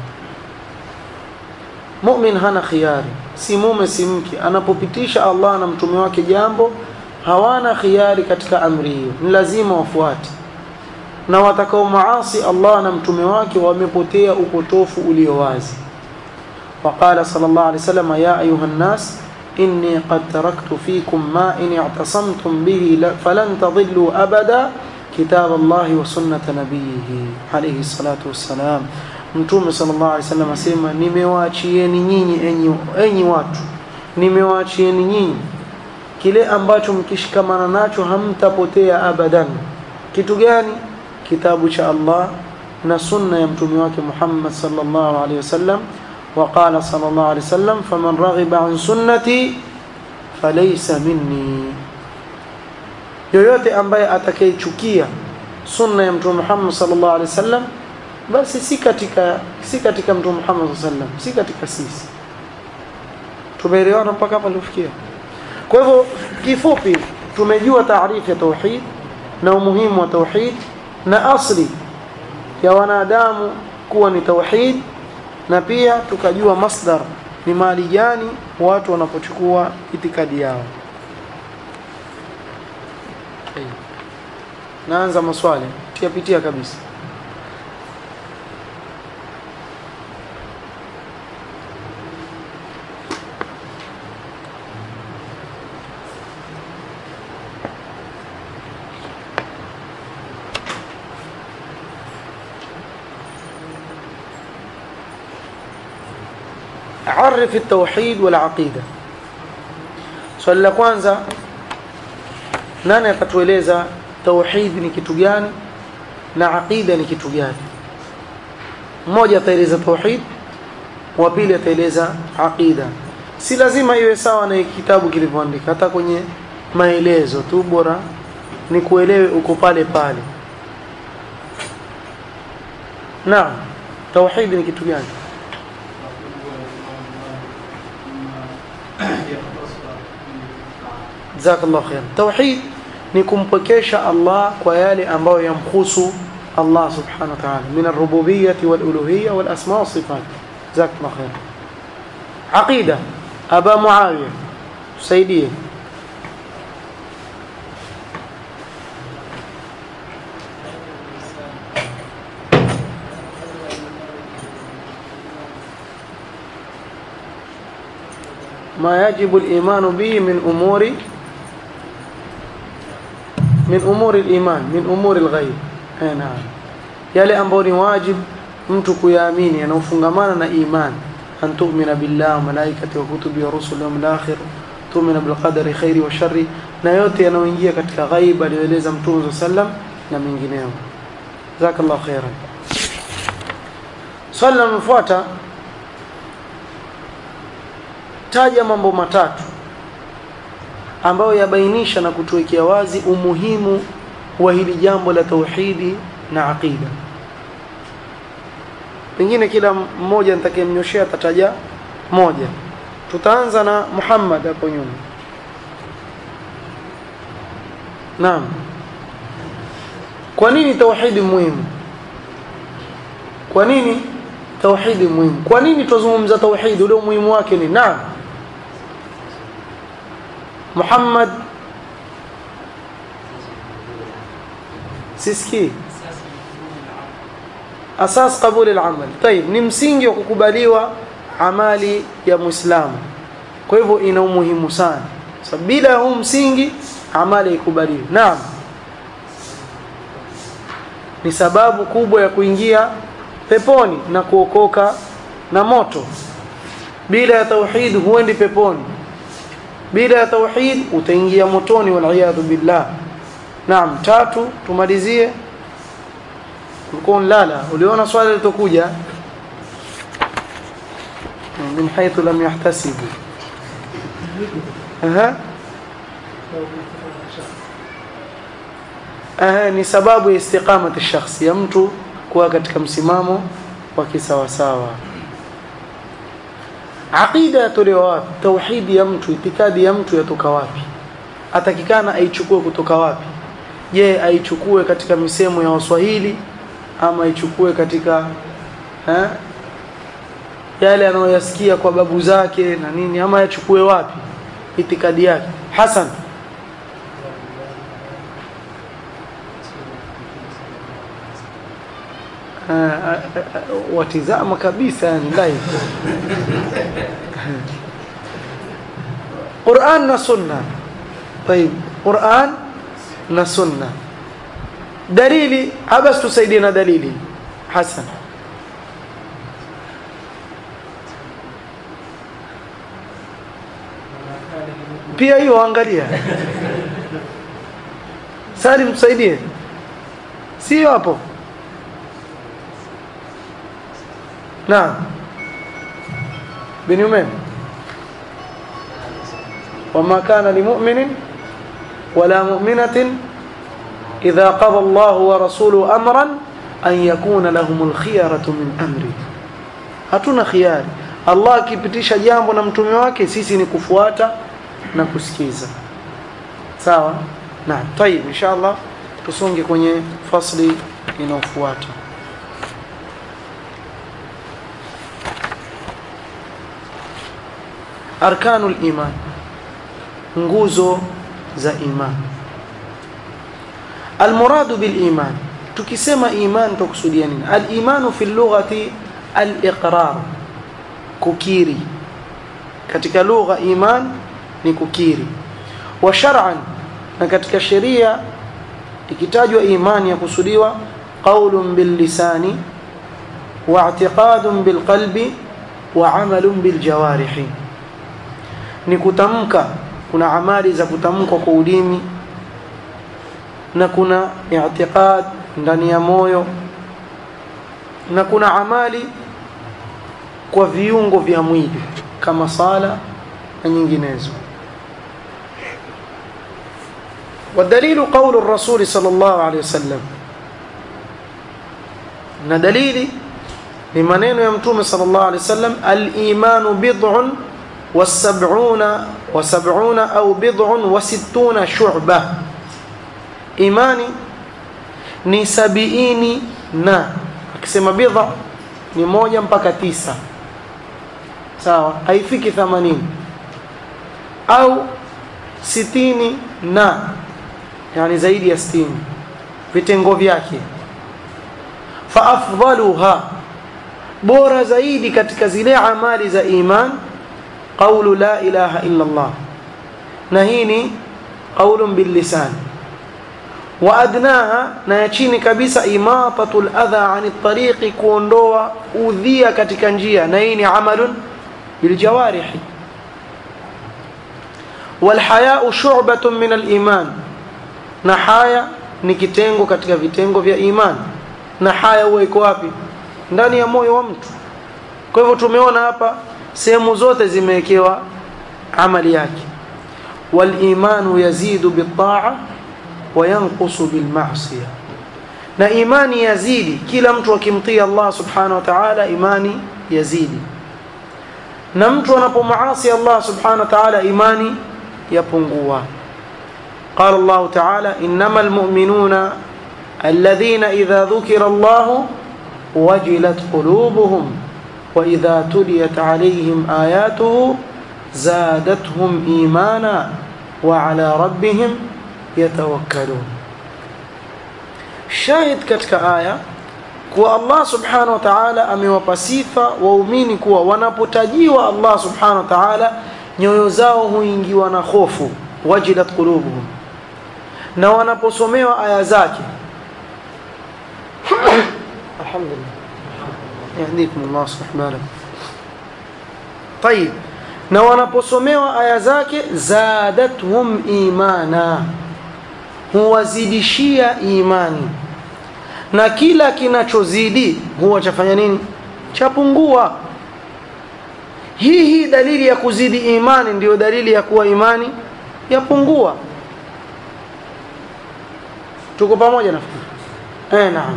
mu'min hana khiari si mume si mke anapopitisha Allah na mtume wake jambo hawana khiari katika amri hiyo ni lazima wafuate na watakao maasi Allah na mtume wake wamepotea upotofu ulio wazi وقال صلى الله عليه وسلم يا أيها الناس إني قد تركت فيكم ما إن اعتصمتم به فلن تضلوا أبدا كتاب الله وسنة نبيه عليه الصلاة والسلام mtume sallallahu alaihi wasallam asema nimewaachieni nyinyi enyi, enyi watu nimewaachieni nyinyi kile ambacho mkishikamana nacho hamtapotea abadan kitu gani kitabu cha Allah na sunna ya mtume wake Muhammad sallallahu alaihi wasallam وقال صلى الله عليه وسلم فمن رغب عن سنتي فليس مني yoyote ambaye atakayechukia sunna ya mtume Muhammad sallallahu alaihi wasallam basi si katika si katika mtume Muhammad sallallahu alaihi wasallam si katika sisi tumeelewana mpaka hapa tulifikia kwa hivyo kifupi tumejua taarifu ya tauhid na umuhimu wa tauhid na asli ya wanadamu kuwa ni tauhid na pia tukajua masdar ni mali gani watu wanapochukua itikadi yao okay. naanza maswali tiapitia kabisa عرف التوحيد والعقيدة swali la kwanza nani akatueleza tauhid ni kitu gani na aqida ni kitu gani mmoja ataeleza tauhid wa pili ataeleza aqida si lazima iwe sawa na kitabu kilivyoandika hata kwenye maelezo tu bora ni kuelewe uko pale pale naam tauhid ni kitu gani jazakallahu khair tauhid ni kumpokesha Allah kwa yale ambayo yamhusu Allah subhanahu wa ta'ala min ar-rububiyyah wal-uluhiyyah wal-asma' was-sifat jazakallahu khair aqida aba muawiya tusaidie ما يجب الإيمان به من أمور من أمور الإيمان من أمور الغيب أي نعم yale ambayo ni wajib mtu kuyaamini yanayofungamana na iman an tu'mina billahi wa malaikati wa kutubi wa rusuli wa al-akhir tu'mina bil qadari khairi wa sharri na yote yanayoingia katika ghaib aliyoeleza mtume sallam na mengineo jazakallahu khairan swali linalofuata taja mambo matatu ambayo yabainisha na kutuwekea wazi umuhimu wa hili jambo la tauhidi na aqida pengine kila mmoja nitakayemnyoshea atataja moja tutaanza na Muhammad hapo nyuma naam kwa nini tauhidi muhimu kwa nini tauhidi muhimu kwa nini tuzungumza tauhidi ule umuhimu wake ni naam Muhammad siski asas qabul al-amal طيب ni msingi wa kukubaliwa amali ya muislamu kwa hivyo ina umuhimu sana sababu bila huu msingi amali ikubaliwi naam ni sababu kubwa ya kuingia peponi na kuokoka na moto bila ya tauhid huendi peponi bila ya tauhid utaingia motoni wal billah naam tatu tumalizie ulikuwa unalala uliona swali litokuja min haythu lam yahtasibu aha aha ni sababu ya istiqamati shakhsi ya mtu kuwa katika msimamo wa kisawasawa aqida yatolewa wapi tauhidi ya mtu itikadi ya mtu yatoka wapi atakikana aichukue kutoka wapi je aichukue katika misemo ya waswahili ama aichukue katika eh, yale anayoyasikia kwa babu zake na nini ama aichukue wapi itikadi yake Hassan uh, watizama kabisa yani live Qur'an na sunna طيب Qur'an na sunna dalili abas tusaidie na dalili Hassan pia hiyo angalia Salim tusaidie sio hapo naam bin Umaym وما كان لمؤمن ولا مؤمنة إذا قضى الله ورسوله أمرا أن يكون لهم الخيارة من أمره hatuna khiari Allah akipitisha jambo na mtume wake sisi ni kufuata na kusikiza sawa na tayib inshallah tusonge kwenye fasli inayofuata arkanul iman nguzo za iman almuradu bil iman tukisema iman tukusudia nini al imanu fi lughati al iqrar kukiri katika lugha iman ni kukiri wa shar'an na katika sheria ikitajwa imani ya kusudiwa qaulun bil lisani wa i'tiqadun bil qalbi wa amalun bil jawarihi ni kutamka kuna amali za kutamkwa kwa ulimi na kuna i'tiqad ndani ya moyo na kuna amali kwa viungo vya mwili kama sala na nyinginezo والدليل قول الرسول صلى الله عليه وسلم na dalili ni maneno ya mtume sallallahu alaihi wasallam al-imanu bid'un was-sab'una wa sab'una au bid'un wa sittuna shu'ba imani ni sabiini na akisema bid'a ni moja mpaka tisa sawa haifiki 80 au sitini na yani zaidi ya 60 vitengo vyake fa afdaluha bora zaidi katika zile amali za iman qawlu la ilaha illa Allah na hii ni qawlun bil lisan wa adnaha na ya chini kabisa imatatul adha ani tariqi kuondoa udhia katika njia na hii ni amalun bil jawarihi wal haya'u shu'batun min al iman na haya ni kitengo katika vitengo vya iman na haya huwa iko wapi ndani ya moyo wa mtu kwa hivyo tumeona hapa sehemu zote zimewekewa amali yake wal imanu yazidu bit ta'a wa yanqusu bil ma'siyah na imani yazidi kila mtu akimtii Allah subhanahu wa ta'ala imani yazidi na mtu anapomaasi Allah subhanahu wa ta'ala imani yapungua قال الله تعالى إنما المؤمنون الذين إذا ذكر الله وجلت قلوبهم وإذا تليت عليهم آياته زادتهم إيمانا وعلى ربهم يتوكلون شاهد كتك آية kuwa Allah subhanahu wa ta'ala amewapa sifa waumini kuwa wanapotajiwa Allah subhanahu wa ta'ala nyoyo zao huingiwa na hofu wajilat qulubuhum na wanaposomewa aya zake alhamdulillah yahdikum Allah subhanahu طيب na wanaposomewa aya zake zadatuhum imana huwazidishia imani na kila kinachozidi huwa chafanya nini chapungua hii hii dalili ya kuzidi imani ndiyo dalili ya kuwa imani yapungua tuko pamoja nafikiri eh naam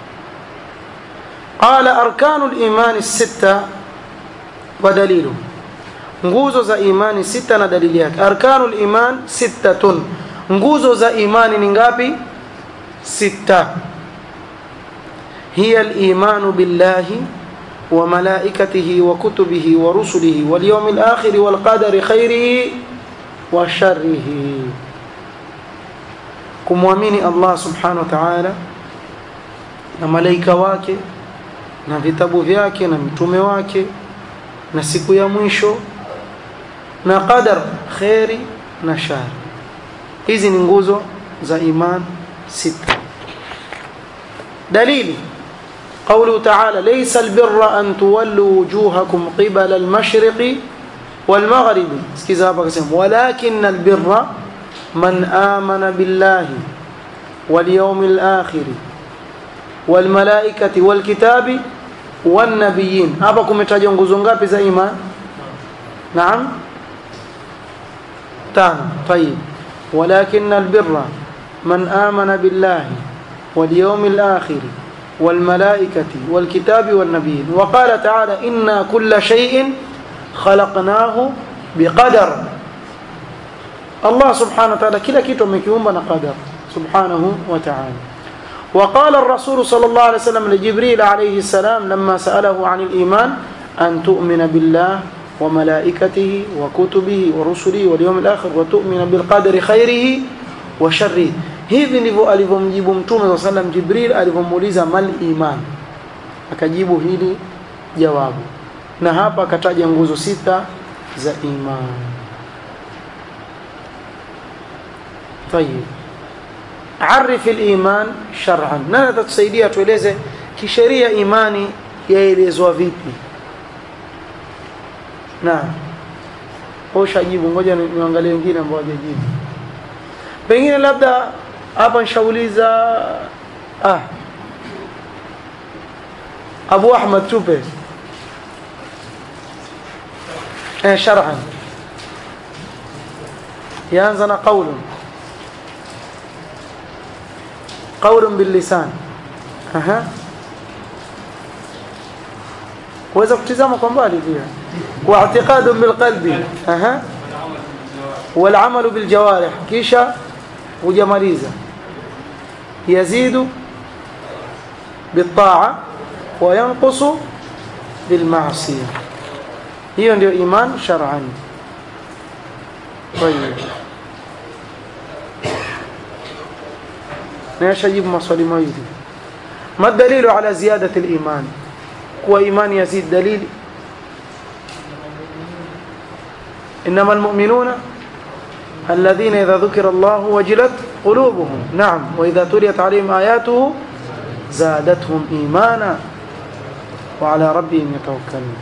qala arkanu al-iman as-sitta wa dalilu nguzo za imani sita na dalili yake arkanu al-iman sittatun nguzo za imani ni ngapi sita hiya al-iman billahi wa malaikatihi wa kutubihi wa rusulihi wal yawmil akhir wal qadari khairihi wa sharrihi kumwamini Allah subhanahu wa ta'ala na malaika wake na vitabu vyake na mtume wake na siku ya mwisho na qadar khairi na shari hizi ni nguzo za iman sita dalili قوله تعالى ليس البر أن تولوا وجوهكم قبل المشرق والمغرب sikiza hapa akasema walakin albirra man amana billahi واليوم الآخر والملائكة والكتاب والنبيين hapa kumetajwa nguzo ngapi za iman naam tano طيب ولكن البر من آمن بالله واليوم الآخر والملائكة والكتاب والنبيين وقال تعالى إنا كل شيء خلقناه بقدر الله سبحانه وتعالى كلا كيتو مكيوم قدر سبحانه وتعالى وقال الرسول صلى الله عليه وسلم لجبريل عليه السلام لما سأله عن الإيمان أن تؤمن بالله وملائكته وكتبه ورسله واليوم الآخر وتؤمن بالقدر خيره وشره hivi ndivyo alivyomjibu mtume saa salam jibril alivyomuuliza mal iman akajibu hili jawabu na hapa akataja nguzo sita za iman tayib arif liman shar'an nani atatusaidia tueleze kisheria imani yaelezwa vipi na ushajibu ngoja niangalie wengine ambao hawajajibu pengine labda hapa nshauliza ah Abu Ahmad tupe eh shar'an yaanza na qaulun qaulun bil lisan aha kuweza kutizama kwa mbali pia wa i'tiqadun bil qalbi aha wal amalu bil jawarih kisha hujamaliza yazidu bitaa wa yanqusu bilmaasiya hiyo ndio iman shar'an طيب نشجب مصالي مايدي ما الدليل على زيادة الإيمان هو إيمان يزيد دليل إنما المؤمنون الذين إذا ذكر الله وجلت قلوبهم نعم وإذا تليت عليهم آياته زادتهم إيمانا وعلى ربهم يتوكلون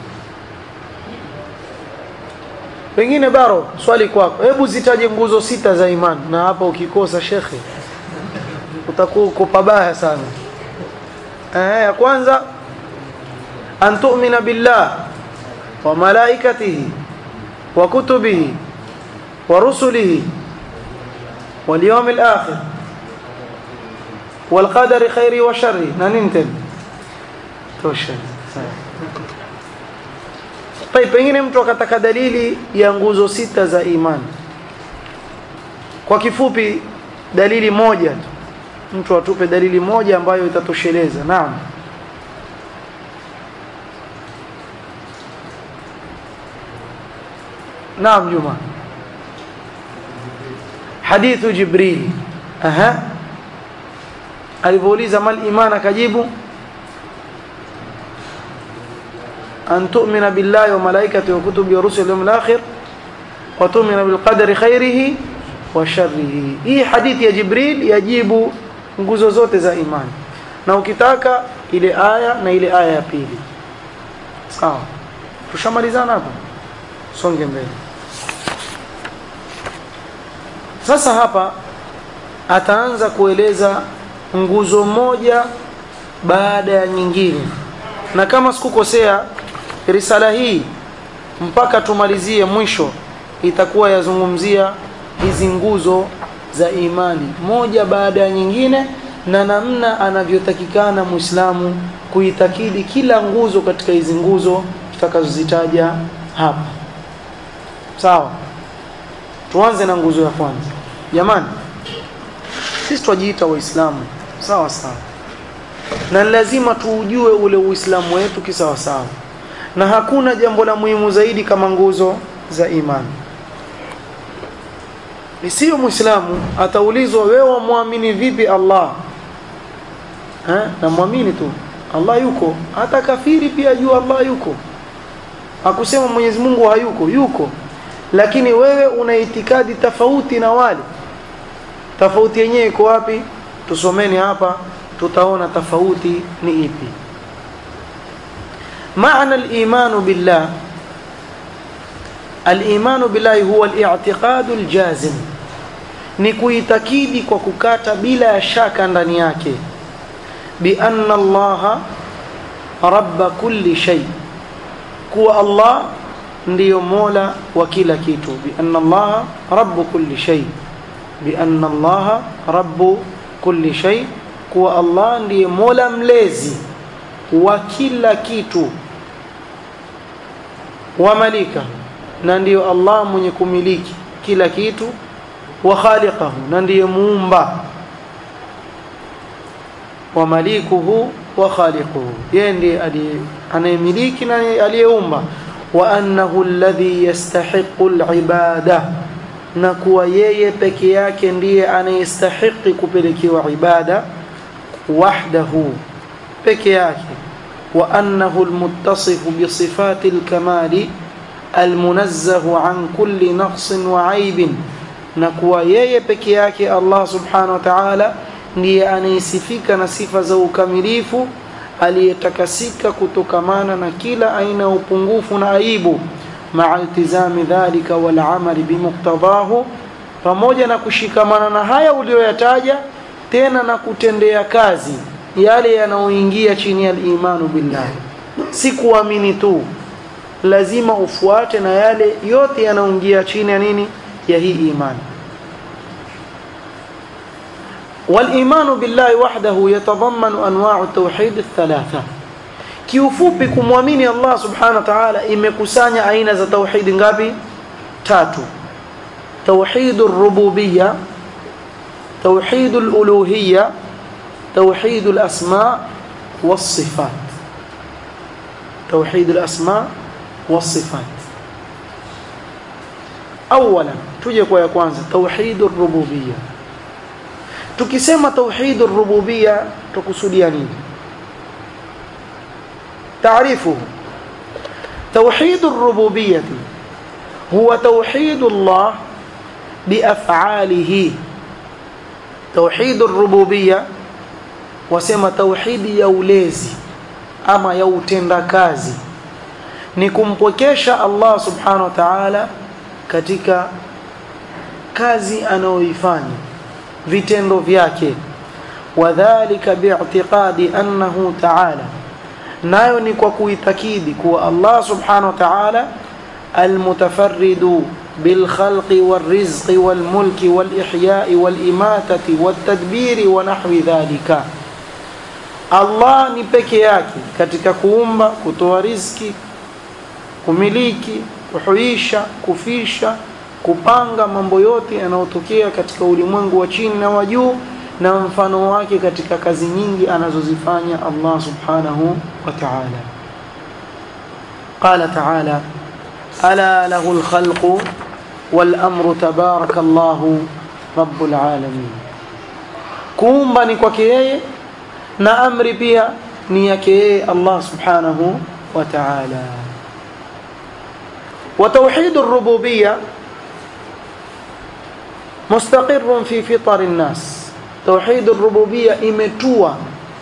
pengine baro swali kwako hebu zitaje nguzo sita za imani na hapa ukikosa shekhe utakuwa uko pabaya sana eh ya kwanza an tu'mina billah wa malaikatihi wa kutubihi wa rusulihi wal yawmil akhir wal qadari khairi wa sharri na nini tena tosha طيب pengine mtu akataka dalili ya nguzo sita za imani kwa kifupi dalili moja tu mtu atupe dalili moja ambayo itatosheleza naam naam juma hadithu jibril aha alipouliza mal iman akajibu أن تؤمن بالله وملائكته وكتبه ورسله اليوم الآخر وتؤمن بالقدر خيره وشره hii hadithi ya Jibril yajibu nguzo zote za imani na ukitaka ile aya na ile aya ya pili sawa tushamalizana hapo songe mbele sasa hapa ataanza kueleza nguzo moja baada ya nyingine na kama sikukosea risala hii mpaka tumalizie mwisho itakuwa yazungumzia hizi nguzo za imani moja baada ya nyingine na namna anavyotakikana Muislamu kuitakidi kila nguzo katika hizi nguzo tutakazozitaja hapa sawa tuanze na nguzo ya kwanza jamani sisi twajiita waislamu sawa sawa na lazima tuujue ule uislamu wetu kisawa sawa na hakuna jambo la muhimu zaidi kama nguzo za imani isiyo muislamu ataulizwa wewe wamwamini vipi Allah ha? na muamini tu Allah yuko hata kafiri pia jua Allah yuko akusema Mwenyezi Mungu hayuko yuko lakini wewe una itikadi tofauti na wale tofauti yenyewe iko wapi tusomeni hapa tutaona tofauti ni ipi معنى الإيمان بالله al-imanu billahi huwa al-i'tiqadu al-jazim ni kuitakidi kwa kukata bila ya shaka ndani yake bi anna allaha rabba kulli shay kuwa allah ndiyo mola wa kila kitu bi anna allaha rabbu kulli shay bi anna allaha rabbu kulli shay kuwa allah ndiye mola mlezi wa kila kitu wa malika na ndiyo allah mwenye kumiliki kila kitu wa khaliqahu na ndiye muumba wa malikuhu wa khaliquhu yeye ndiye anayemiliki na aliyeumba wa annahu alladhi yastahiqu alibada na kuwa yeye peke yake ndiye anayestahiki kupelekewa ibada wahdahu peke yake wa annahu almuttasifu bi sifati alkamali almunazzahu an kulli naqsin wa aibin na kuwa yeye peke yake Allah subhanahu wa ta'ala ndiye anayesifika na sifa za ukamilifu aliyetakasika kutokamana na kila aina ya upungufu na aibu maa iltizami dhalika wal amali bimuqtadahu pamoja na kushikamana na haya uliyoyataja tena na kutendea kazi yale yanayoingia chini ya imanu billahi si kuamini tu lazima ufuate na yale yote yanayoingia chini ya nini ya hii imani والإيمان بالله وحده يتضمن أنواع التوحيد الثلاثة kiufupi kumwamini Allah subhanahu wa ta'ala imekusanya aina za tauhid ngapi tatu tauhid ar-rububiyya tauhid al-uluhiyya tauhid al-asma was-sifat tauhid al-asma was-sifat awala tuje kwa ya kwanza tauhid ar-rububiyya tukisema tauhid ar-rububiyya tukusudia nini تعريفه توحيد الربوبية هو توحيد الله بأفعاله توحيد الربوبية وسمى توحيد يوليزي أما يوتندكازي ni kumpwekesha Allah subhanahu wa ta'ala katika kazi anayoifanya vitendo vyake wadhālika bi'tiqadi annahu ta'ala nayo ni kwa kuitakidi kuwa Allah subhanahu wa ta'ala almutafarridu bilkhalqi walrizqi walmulki walihyai walimatati waltadbiri wa nahwi dhalika Allah ni peke yake katika kuumba kutoa riziki kumiliki kuhuisha kufisha kupanga mambo yote yanayotokea katika ulimwengu wa chini na wa juu na mfano wake katika kazi nyingi anazozifanya Allah subhanahu wa ta'ala qala ta'ala ala lahu al-khalqu wal-amru tabarakallahu rabbul alamin kuumba ni kwake yeye na amri pia ni yake yeye Allah subhanahu wa ta'ala وتوحيد الربوبيه مستقر في فطر الناس tauhid rububia imetua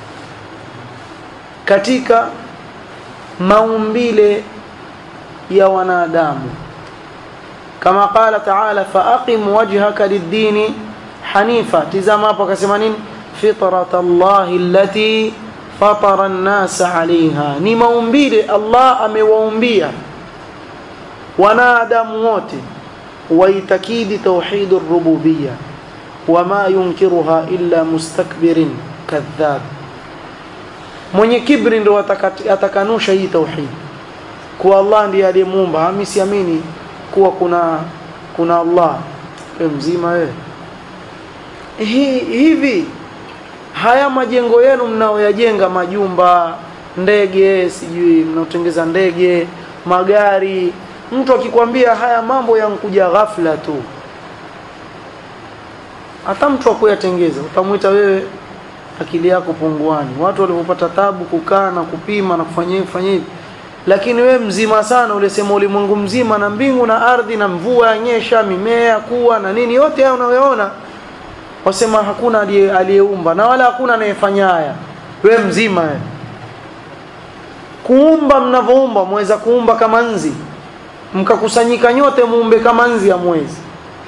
katika maumbile ya wanadamu kama qala ta'ala faqim wajhaka lid-dini hanifa tizama hapo akasema nini fitratallahi allati fatara an-nasa 'alayha ni maumbile Allah amewaumbia wanadamu wote waitakidi tauhid rububia wama yunkiruha illa mustakbirin kadhab mwenye kibri ndo atakanusha hii tauhid kuwa Allah ndiye aliyemuumba mimi siamini kuwa kuna kuna Allah wewe mzima wewe hi, hivi haya majengo yenu mnaoyajenga majumba ndege sijui mnaotengeza ndege magari mtu akikwambia haya mambo yankuja ghafla tu hata mtu akuyatengeza utamwita wewe akili yako punguani watu walipopata tabu kukaa na kupima na kufanya hivi kufanya hivi lakini we mzima sana ulisema ulimwengu mzima na mbingu na ardhi na mvua yanyesha mimea kuwa na nini yote hayo unayoona wasema hakuna aliyeumba na wala hakuna anayefanya haya we mzima we. kuumba mnavyoumba mweza kuumba kama nzi mkakusanyika nyote muumbe kama nzi ya mwezi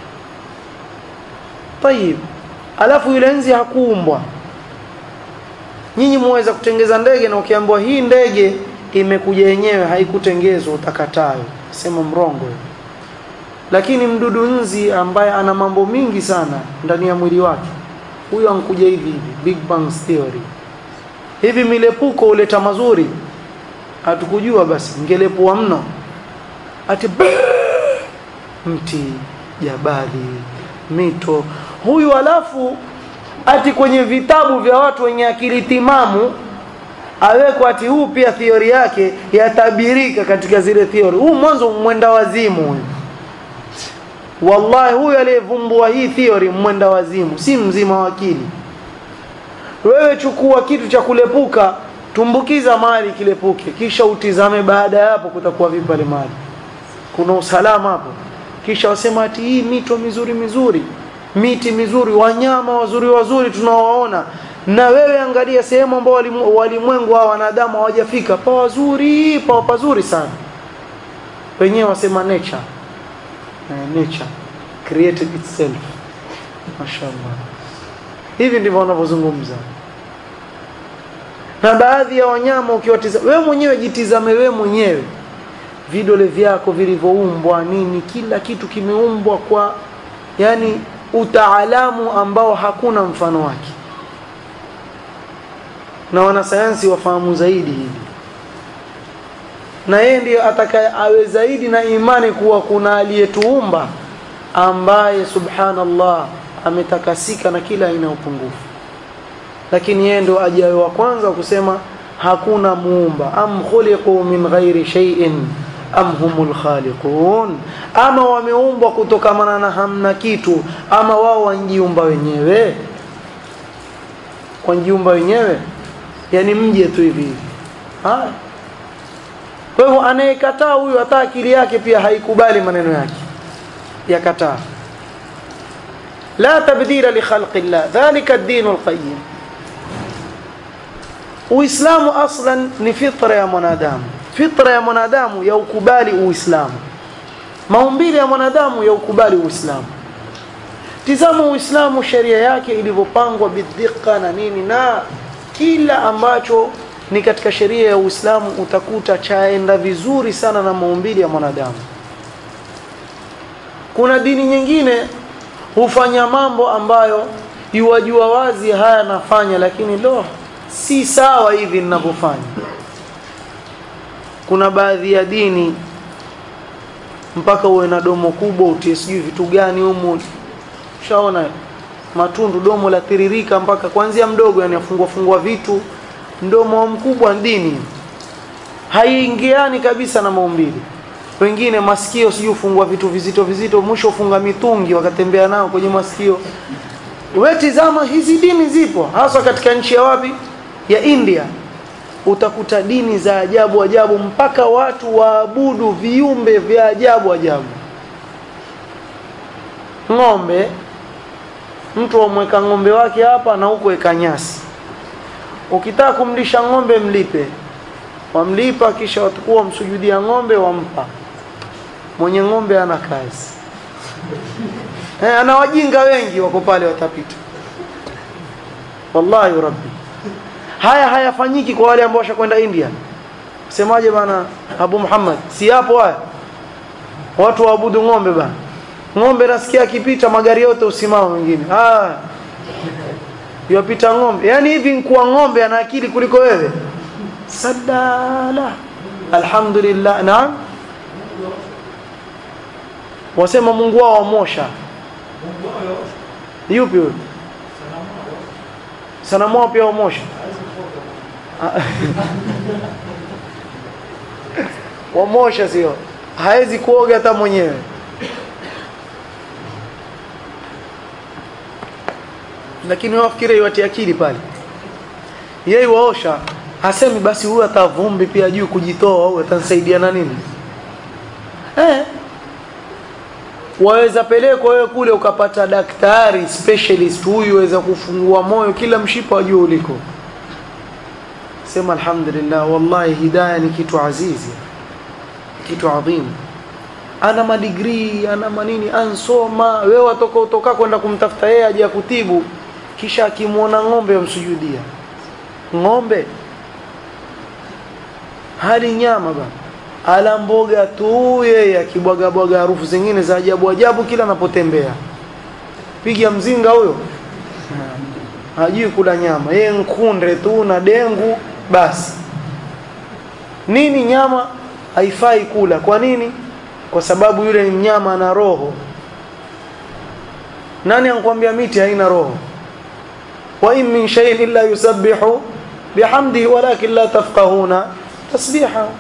tayib alafu yule nzi hakuumbwa nyinyi muweza kutengeza ndege na ukiambiwa hii ndege imekuja yenyewe haikutengezwa utakatayo sema mrongo lakini mdudu nzi ambaye ana mambo mingi sana ndani ya mwili wake huyo ankuja hivi hivi big bang theory hivi milepuko huleta mazuri hatukujua basi ngelepua mno ati mti jabali mito huyu alafu ati kwenye vitabu vya watu wenye akili timamu awekwa ati huu pia theory yake yatabirika katika zile theory huu mwanzo mwenda wazimu huyu wallahi huyu aliyevumbua hii theory mwenda wazimu si mzima wa akili wewe chukua kitu cha kulepuka tumbukiza mali kilepuke kisha utizame baada ya hapo kutakuwa vipi pale mali kuna usalama hapo kisha wasema ati hii mito mizuri mizuri miti mizuri wanyama wazuri wazuri tunaowaona na wewe angalia sehemu ambao walimwengu wa wanadamu hawajafika pa wazuri pa pazuri sana wenyewe wasema nature uh, nature created itself mashallah hivi ndivyo wanavyozungumza na baadhi ya wanyama ukiwatizama wewe mwenyewe jitizame wewe mwenyewe vidole vyako vilivyoumbwa nini kila kitu kimeumbwa kwa yani utaalamu ambao hakuna mfano wake na wanasayansi wafahamu zaidi hili na yeye ndiye atakaye awe zaidi na imani kuwa kuna aliyetuumba ambaye subhanallah ametakasika na kila aina ya upungufu lakini yeye ndo ajaye wa kwanza kusema hakuna muumba am khuliqu min ghairi shay'in am humul khaliqun ama wameumbwa kutokamana na hamna kitu ama wao wanjiumba wenyewe wanjiumba wenyewe yani mje tu hivi hivi haya kwa hivyo anayekataa huyu hata akili yake pia haikubali maneno yake yakataa la tabdila li khalqi llah dhalika ad-din al-qayyim Uislamu aslan ni fitra ya mwanadamu fitra ya mwanadamu ya ukubali Uislamu maumbile ya mwanadamu ya ukubali Uislamu tizama Uislamu sheria yake ilivyopangwa bidhiqa na nini na kila ambacho ni katika sheria ya Uislamu utakuta chaenda vizuri sana na maumbile ya mwanadamu kuna dini nyingine hufanya mambo ambayo yuwajua wazi haya nafanya lakini lo si sawa hivi ninavyofanya kuna baadhi ya dini mpaka uwe na domo kubwa utie sijui vitu gani humu shaona matundu domo la tiririka mpaka kuanzia mdogo yani afungua fungua vitu mdomo mkubwa dini haiingiani kabisa na maumbile wengine masikio sijui ufungua vitu vizito vizito mwisho ufunga mitungi wakatembea nao kwenye masikio wewe tizama hizi dini zipo hasa katika nchi ya wapi ya India utakuta dini za ajabu ajabu mpaka watu waabudu viumbe vya ajabu ajabu ng'ombe mtu amweka ng'ombe wake hapa na huko eka nyasi ukitaka kumlisha ng'ombe mlipe wamlipa kisha watakuwa wamsujudia ng'ombe wampa mwenye ng'ombe ana kazi eh, ana wajinga wengi wako pale watapita wallahi rabbi haya hayafanyiki kwa wale ambao washakwenda India semaje bana Abu Muhammad si hapo haya watu waabudu ng'ombe bana ng'ombe nasikia akipita magari yote usimama wengine ah yopita ng'ombe yani hivi nkuwa ng'ombe ana akili kuliko wewe sadala alhamdulillah naam wasema Mungu wao wamosha yupi huyo sanamu wao pia wamosha wamosha sio hawezi kuoga hata mwenyewe lakini wafikiri iwatie akili pale yeye waosha hasemi basi huyu atavumbi pia juu kujitoa au atanisaidia na nini eh waweza pelekwa wewe kule ukapata daktari specialist huyu waweza kufungua moyo kila mshipa wajua uliko sema alhamdulillah wallahi hidayah ni kitu azizi kitu adhim ana madigrii ana manini ansoma wewe watoka utoka kwenda kumtafuta yeye aje kutibu kisha akimwona ng'ombe amsujudia ng'ombe hali nyama bana ala mboga tu yeye akibwaga bwaga harufu zingine za ajabu ajabu kila anapotembea piga mzinga huyo hajui kula nyama yeye nkunde tu na dengu basi nini nyama haifai kula kwa nini kwa sababu yule ni mnyama ana roho nani anakuambia miti haina roho wa in min shay'in illa yusabbihu bihamdihi walakin la tafqahuna tasbihahu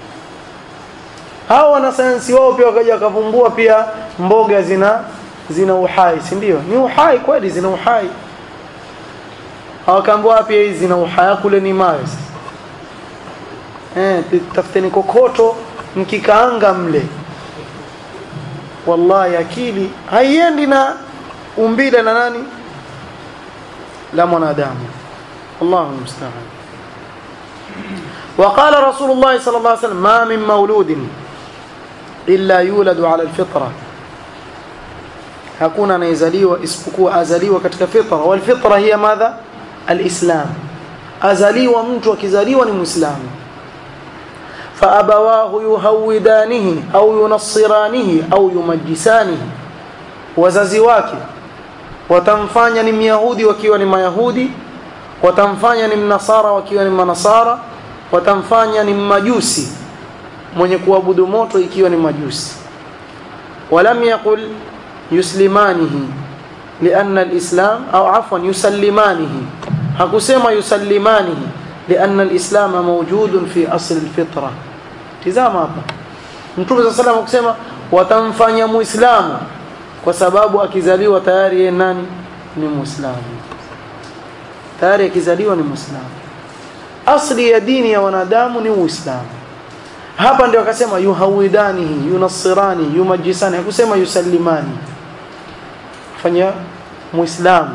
hao wanasayansi wao pia wakaja wakavumbua pia mboga zina zina uhai si ndio ni uhai kweli zina uhai hawakaambua pia hizi zina uhai kule ni mawe eh tafuteni kokoto mkikaanga mle wallahi akili haiendi na umbile na nani la mwanadamu Allahu musta'an وقال رسول الله صلى الله عليه وسلم ما من مولود إلا يولد على الفطرة hakuna anayezaliwa isipokuwa azaliwa katika fitra wal fitra hiya madha alislam azaliwa mtu akizaliwa ni muislamu fa abawahu yuhawidanihi au yunassiranihi au yumajjisanihi wazazi wake watamfanya ni myahudi wakiwa ni mayahudi watamfanya ni mnasara wakiwa ni manasara watamfanya ni majusi mwenye kuabudu moto ikiwa ni majusi walam yaqul yuslimanihi لأن الإسلام أو عفوا يسلمانه hakusema yusallimanihi لأن الإسلام موجود في أصل الفطرة tizama hapa Mtume صلى الله عليه kusema watamfanya muislamu kwa sababu akizaliwa tayari yeye nani ni muislamu tayari akizaliwa ni muislamu asli ya dini ya wanadamu ni uislamu hapa ndio akasema yuhawidanihi yunassirani yumajisani hakusema yusallimani fanya muislamu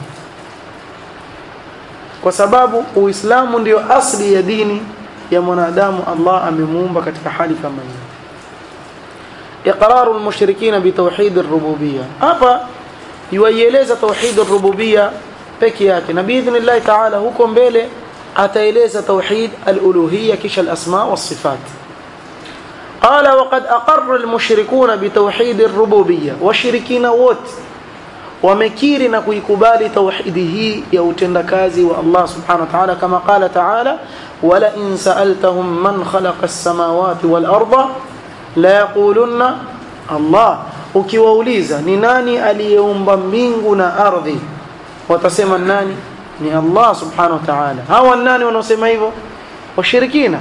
kwa sababu uislamu ndio asli ya dini ya mwanadamu Allah amemuumba katika hali kama hiyo iqraru almushrikina bitawhid ar-rububiyyah hapa yuieleza tauhid ar-rububiyyah peke yake na biidhnillah ta'ala huko mbele ataeleza tauhid al-uluhiyyah kisha al-asma was-sifat قال وقد أقر المشركون بتوحيد الربوبية وشركين ووت wamekiri na kuikubali tauhidi hii ya utendakazi wa Allah subhanahu wa ta'ala kama qala ta'ala wala in sa'altahum man khalaqa as-samawati wal arda la yaqulunna Allah ukiwauliza ni nani aliyeumba mbingu na ardhi watasema nani ni Allah subhanahu wa ta'ala hawa nani wanaosema hivyo washirikina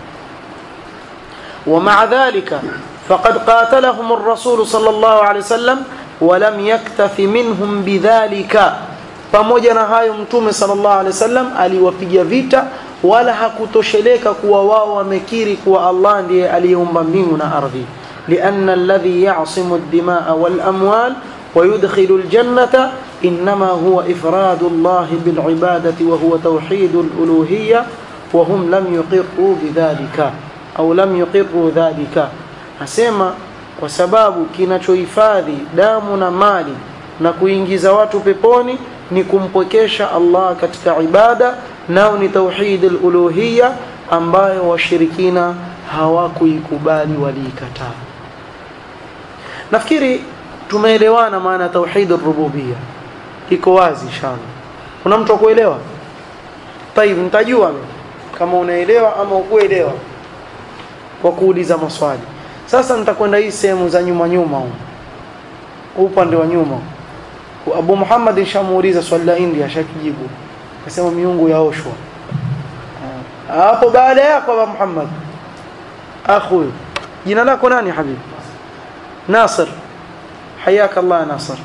ومع ذلك فقد قاتلهم الرسول صلى الله عليه وسلم ولم يكتف منهم بذلك pamoja na hayo mtume sallallahu alaihi wasallam aliwapiga vita wala hakutosheleka kuwa wao wamekiri kuwa Allah ndiye aliyeumba mbingu na ardhi لأن الذي يعصم الدماء والأموال ويدخل الجنة إنما هو إفراد الله بالعبادة وهو توحيد الألوهية وهم لم يقروا بذلك أو لم يقروا ذلك أسمى kwa sababu kinachohifadhi damu na mali na kuingiza watu peponi ni kumpwekesha Allah katika ibada nao ni tauhid al-uluhiyya ambayo washirikina hawakuikubali waliikataa nafikiri tumeelewana maana tauhid ar-rububiyya iko wazi inshallah kuna mtu akuelewa طيب nitajua kama unaelewa ama ukuelewa kwa kuuliza maswali sasa nitakwenda hii sehemu za nyuma nyuma huko upande wa nyuma Abu Muhammad nishamuuliza swali la India ashakijibu akasema miungu yaoshwa hapo baada yako Abu Muhammad akhu jina lako nani habibi Nasir حياك الله يا ناصر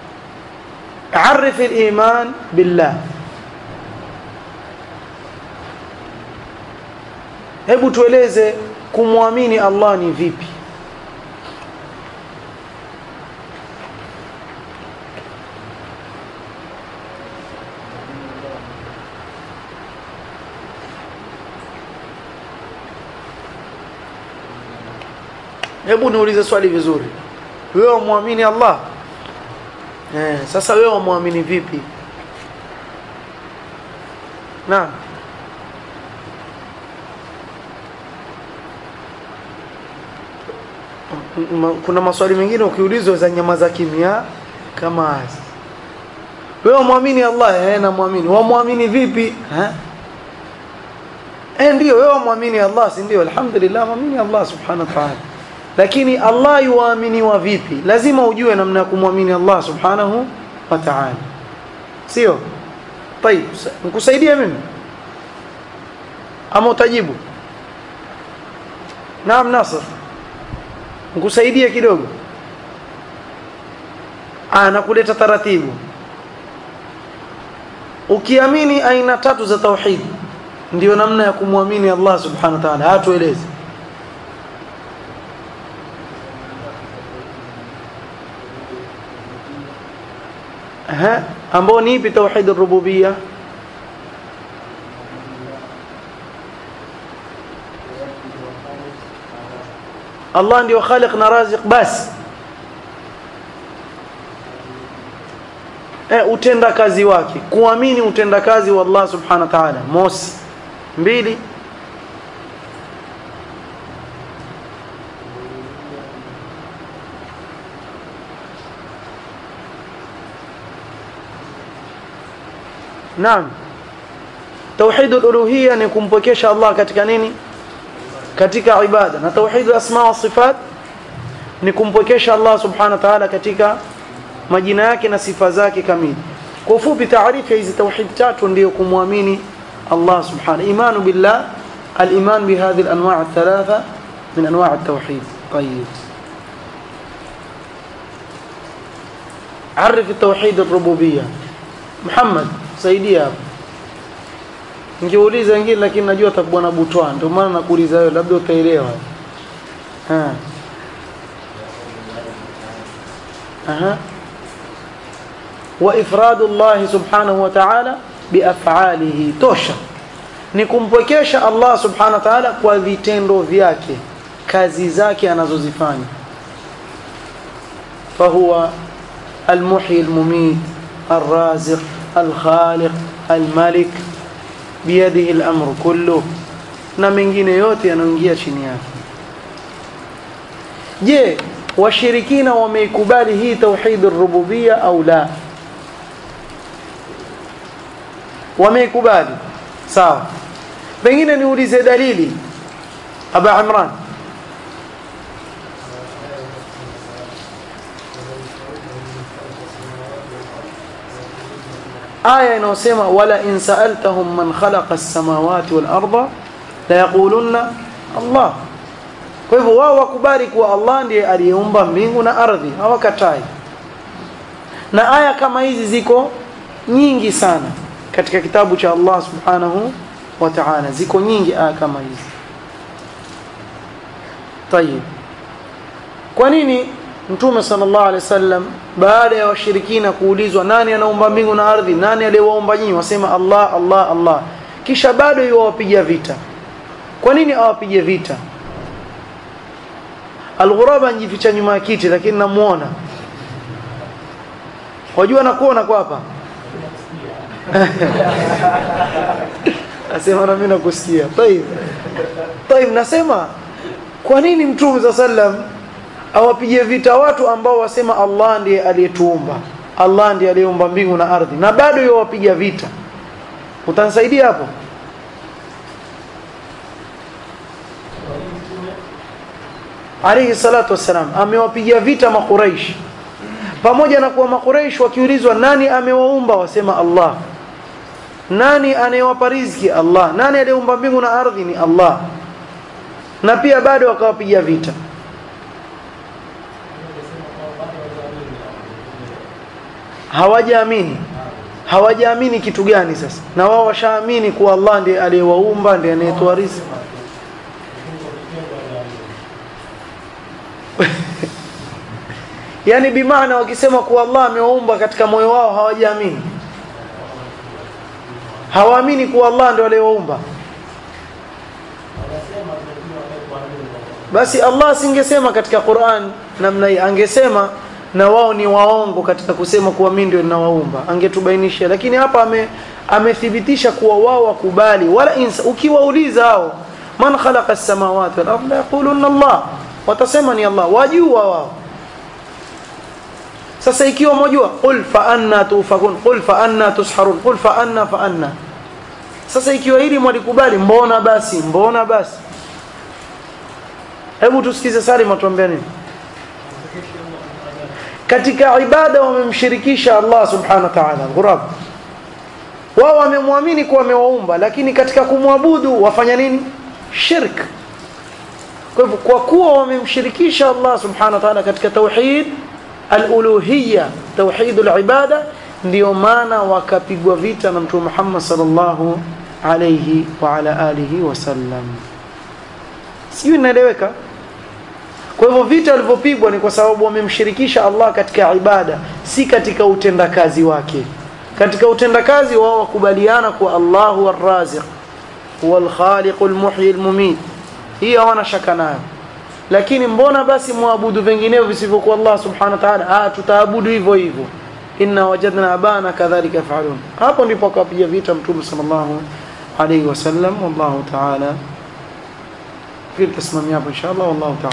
عرف الإيمان بالله hebu tueleze kumwamini Allah ni vipi hebu niulize swali vizuri wewe umwamini Allah eh sasa wewe umwamini vipi naam kuna maswali mengine ukiulizwa za nyama za kimya kama hizi wewe muamini Allah eh na muamini wamwamini vipi eh eh ndio wewe muamini Allah si ndio alhamdulillah muamini Allah subhanahu wa ta'ala lakini Allah yuaminiwa vipi lazima ujue namna ya kumwamini Allah subhanahu wa ta'ala sio طيب nikusaidie mimi ama utajibu naam Nasr nikusaidie kidogo ah nakuleta taratibu ukiamini aina tatu za tauhid ndio namna ya kumwamini Allah subhanahu wa ta'ala hatueleze aha ambao ni ipi tauhid ar-rububiyya Allah ndio khaliq na raziq basi eh utenda kazi wake kuamini utenda kazi wa Allah subhanahu wa ta'ala mosi mbili Naam Tauhid al-uluhiyya ni kumpokesha Allah katika nini katika ibada na tauhid asma wa sifat ni kumpokesha Allah subhanahu wa ta'ala katika majina yake na sifa zake kamili kwa ufupi taarifa hizi tauhid tatu ndio kumwamini Allah subhanahu imanu billah al-iman bi hadhihi al-anwa' al-thalatha min anwa' at-tauhid طيب عرف التوحيد الربوبيه محمد saidia hapo Ningeuliza wengine lakini najua atakuwa na butwa ndio maana nakuuliza wewe labda utaelewa. Ha. Aha. Wa ifradu Allah subhanahu wa ta'ala biaf'alihi tosha. Ni kumpwekesha Allah subhanahu wa ta'ala kwa vitendo vyake, kazi zake anazozifanya. Fahuwa المحيي المميت الرازق الخالق الملك biyadihi al-amru kullu na mengine yote yanaingia chini yake je washirikina wameikubali hii tauhid ar-rububiyya au la wameikubali sawa pengine niulize dalili aba imran aya inayosema wala in sa'altahum man khalaqa as-samawati wal arda la yaqulunna Allah kwa hivyo wao wakubali kuwa Allah ndiye aliyeumba mbingu na ardhi hawakatai na aya kama hizi ziko nyingi sana katika kitabu cha Allah subhanahu wa ta'ala ziko nyingi aya kama hizi tayib kwa nini Mtume sallallahu alaihi wasallam baada ya washirikina kuulizwa nani anaumba mbingu na ardhi nani aliyewaumba nyinyi wasema Allah Allah Allah kisha bado yuwapiga vita kwa nini awapige vita Al-Ghuraba njificha nyuma ya kiti lakini namuona wajua nakuona kwa hapa Asema na mimi nakusikia. Tayib. Tayib nasema kwa nini Mtume sallam awapige vita watu ambao wasema Allah ndiye aliyetuumba. Allah ndiye aliyeumba mbingu na ardhi na bado yawapiga vita. Utanisaidia hapo? alayhi salatu wassalam amewapigia vita makuraish pamoja na kuwa makuraish wakiulizwa nani amewaumba wasema Allah nani anayewapa riziki Allah nani aliyeumba mbingu na ardhi ni Allah na pia bado wakawapigia vita hawajaamini hawajaamini kitu gani sasa na wao washaamini kuwa Allah ndiye aliyewaumba ndiye anayetoa riziki yani bimaana wakisema kuwa Allah amewaumba katika moyo wao hawajaamini hawaamini kuwa Allah ndio aliyewaumba basi Allah asingesema katika Qur'an namna hii angesema na wao ni waongo katika kusema kuwa mimi ndio ninawaumba angetubainisha lakini hapa ame amethibitisha kuwa wao wakubali wala insa ukiwauliza hao man khalaqa as-samawati wal arda yaquluna Allah watasema ni Allah wajua wao sasa ikiwa mojua qul fa anna tufakun qul fa anna tusharun qul fa anna fa anna sasa ikiwa hili mwalikubali mbona basi mbona basi hebu tusikize Salim atuambia nini katika ibada wamemshirikisha Allah subhanahu wa ta'ala ghurab wao wamemwamini kuwa amewaumba lakini katika kumwabudu wafanya nini shirk kwa hivyo kwa kuwa wamemshirikisha Allah subhanahu wa ta'ala katika tauhid al-uluhiyya tauhid al-ibada ndio maana wakapigwa vita na mtume Muhammad sallallahu alayhi wa ala alihi wasallam sijui inaeleweka kwa hivyo vita walivyopigwa ni kwa sababu wamemshirikisha Allah katika ibada si katika utendakazi wake katika utendakazi wao wakubaliana kuwa Allahu ar-Raziq huwa al-Khaliq al-Muhyi al-Mumit hii hawana shaka nayo lakini mbona basi muabudu vinginevyo visivyokuwa Allah subhanahu wa ta'ala ah tutaabudu hivyo hivyo inna wajadna abana kadhalika yaf'alun hapo ndipo akapiga vita mtume sallallahu alayhi wasallam wallahu ta'ala fikiri tasimamia hapo inshallah wallahu ta'ala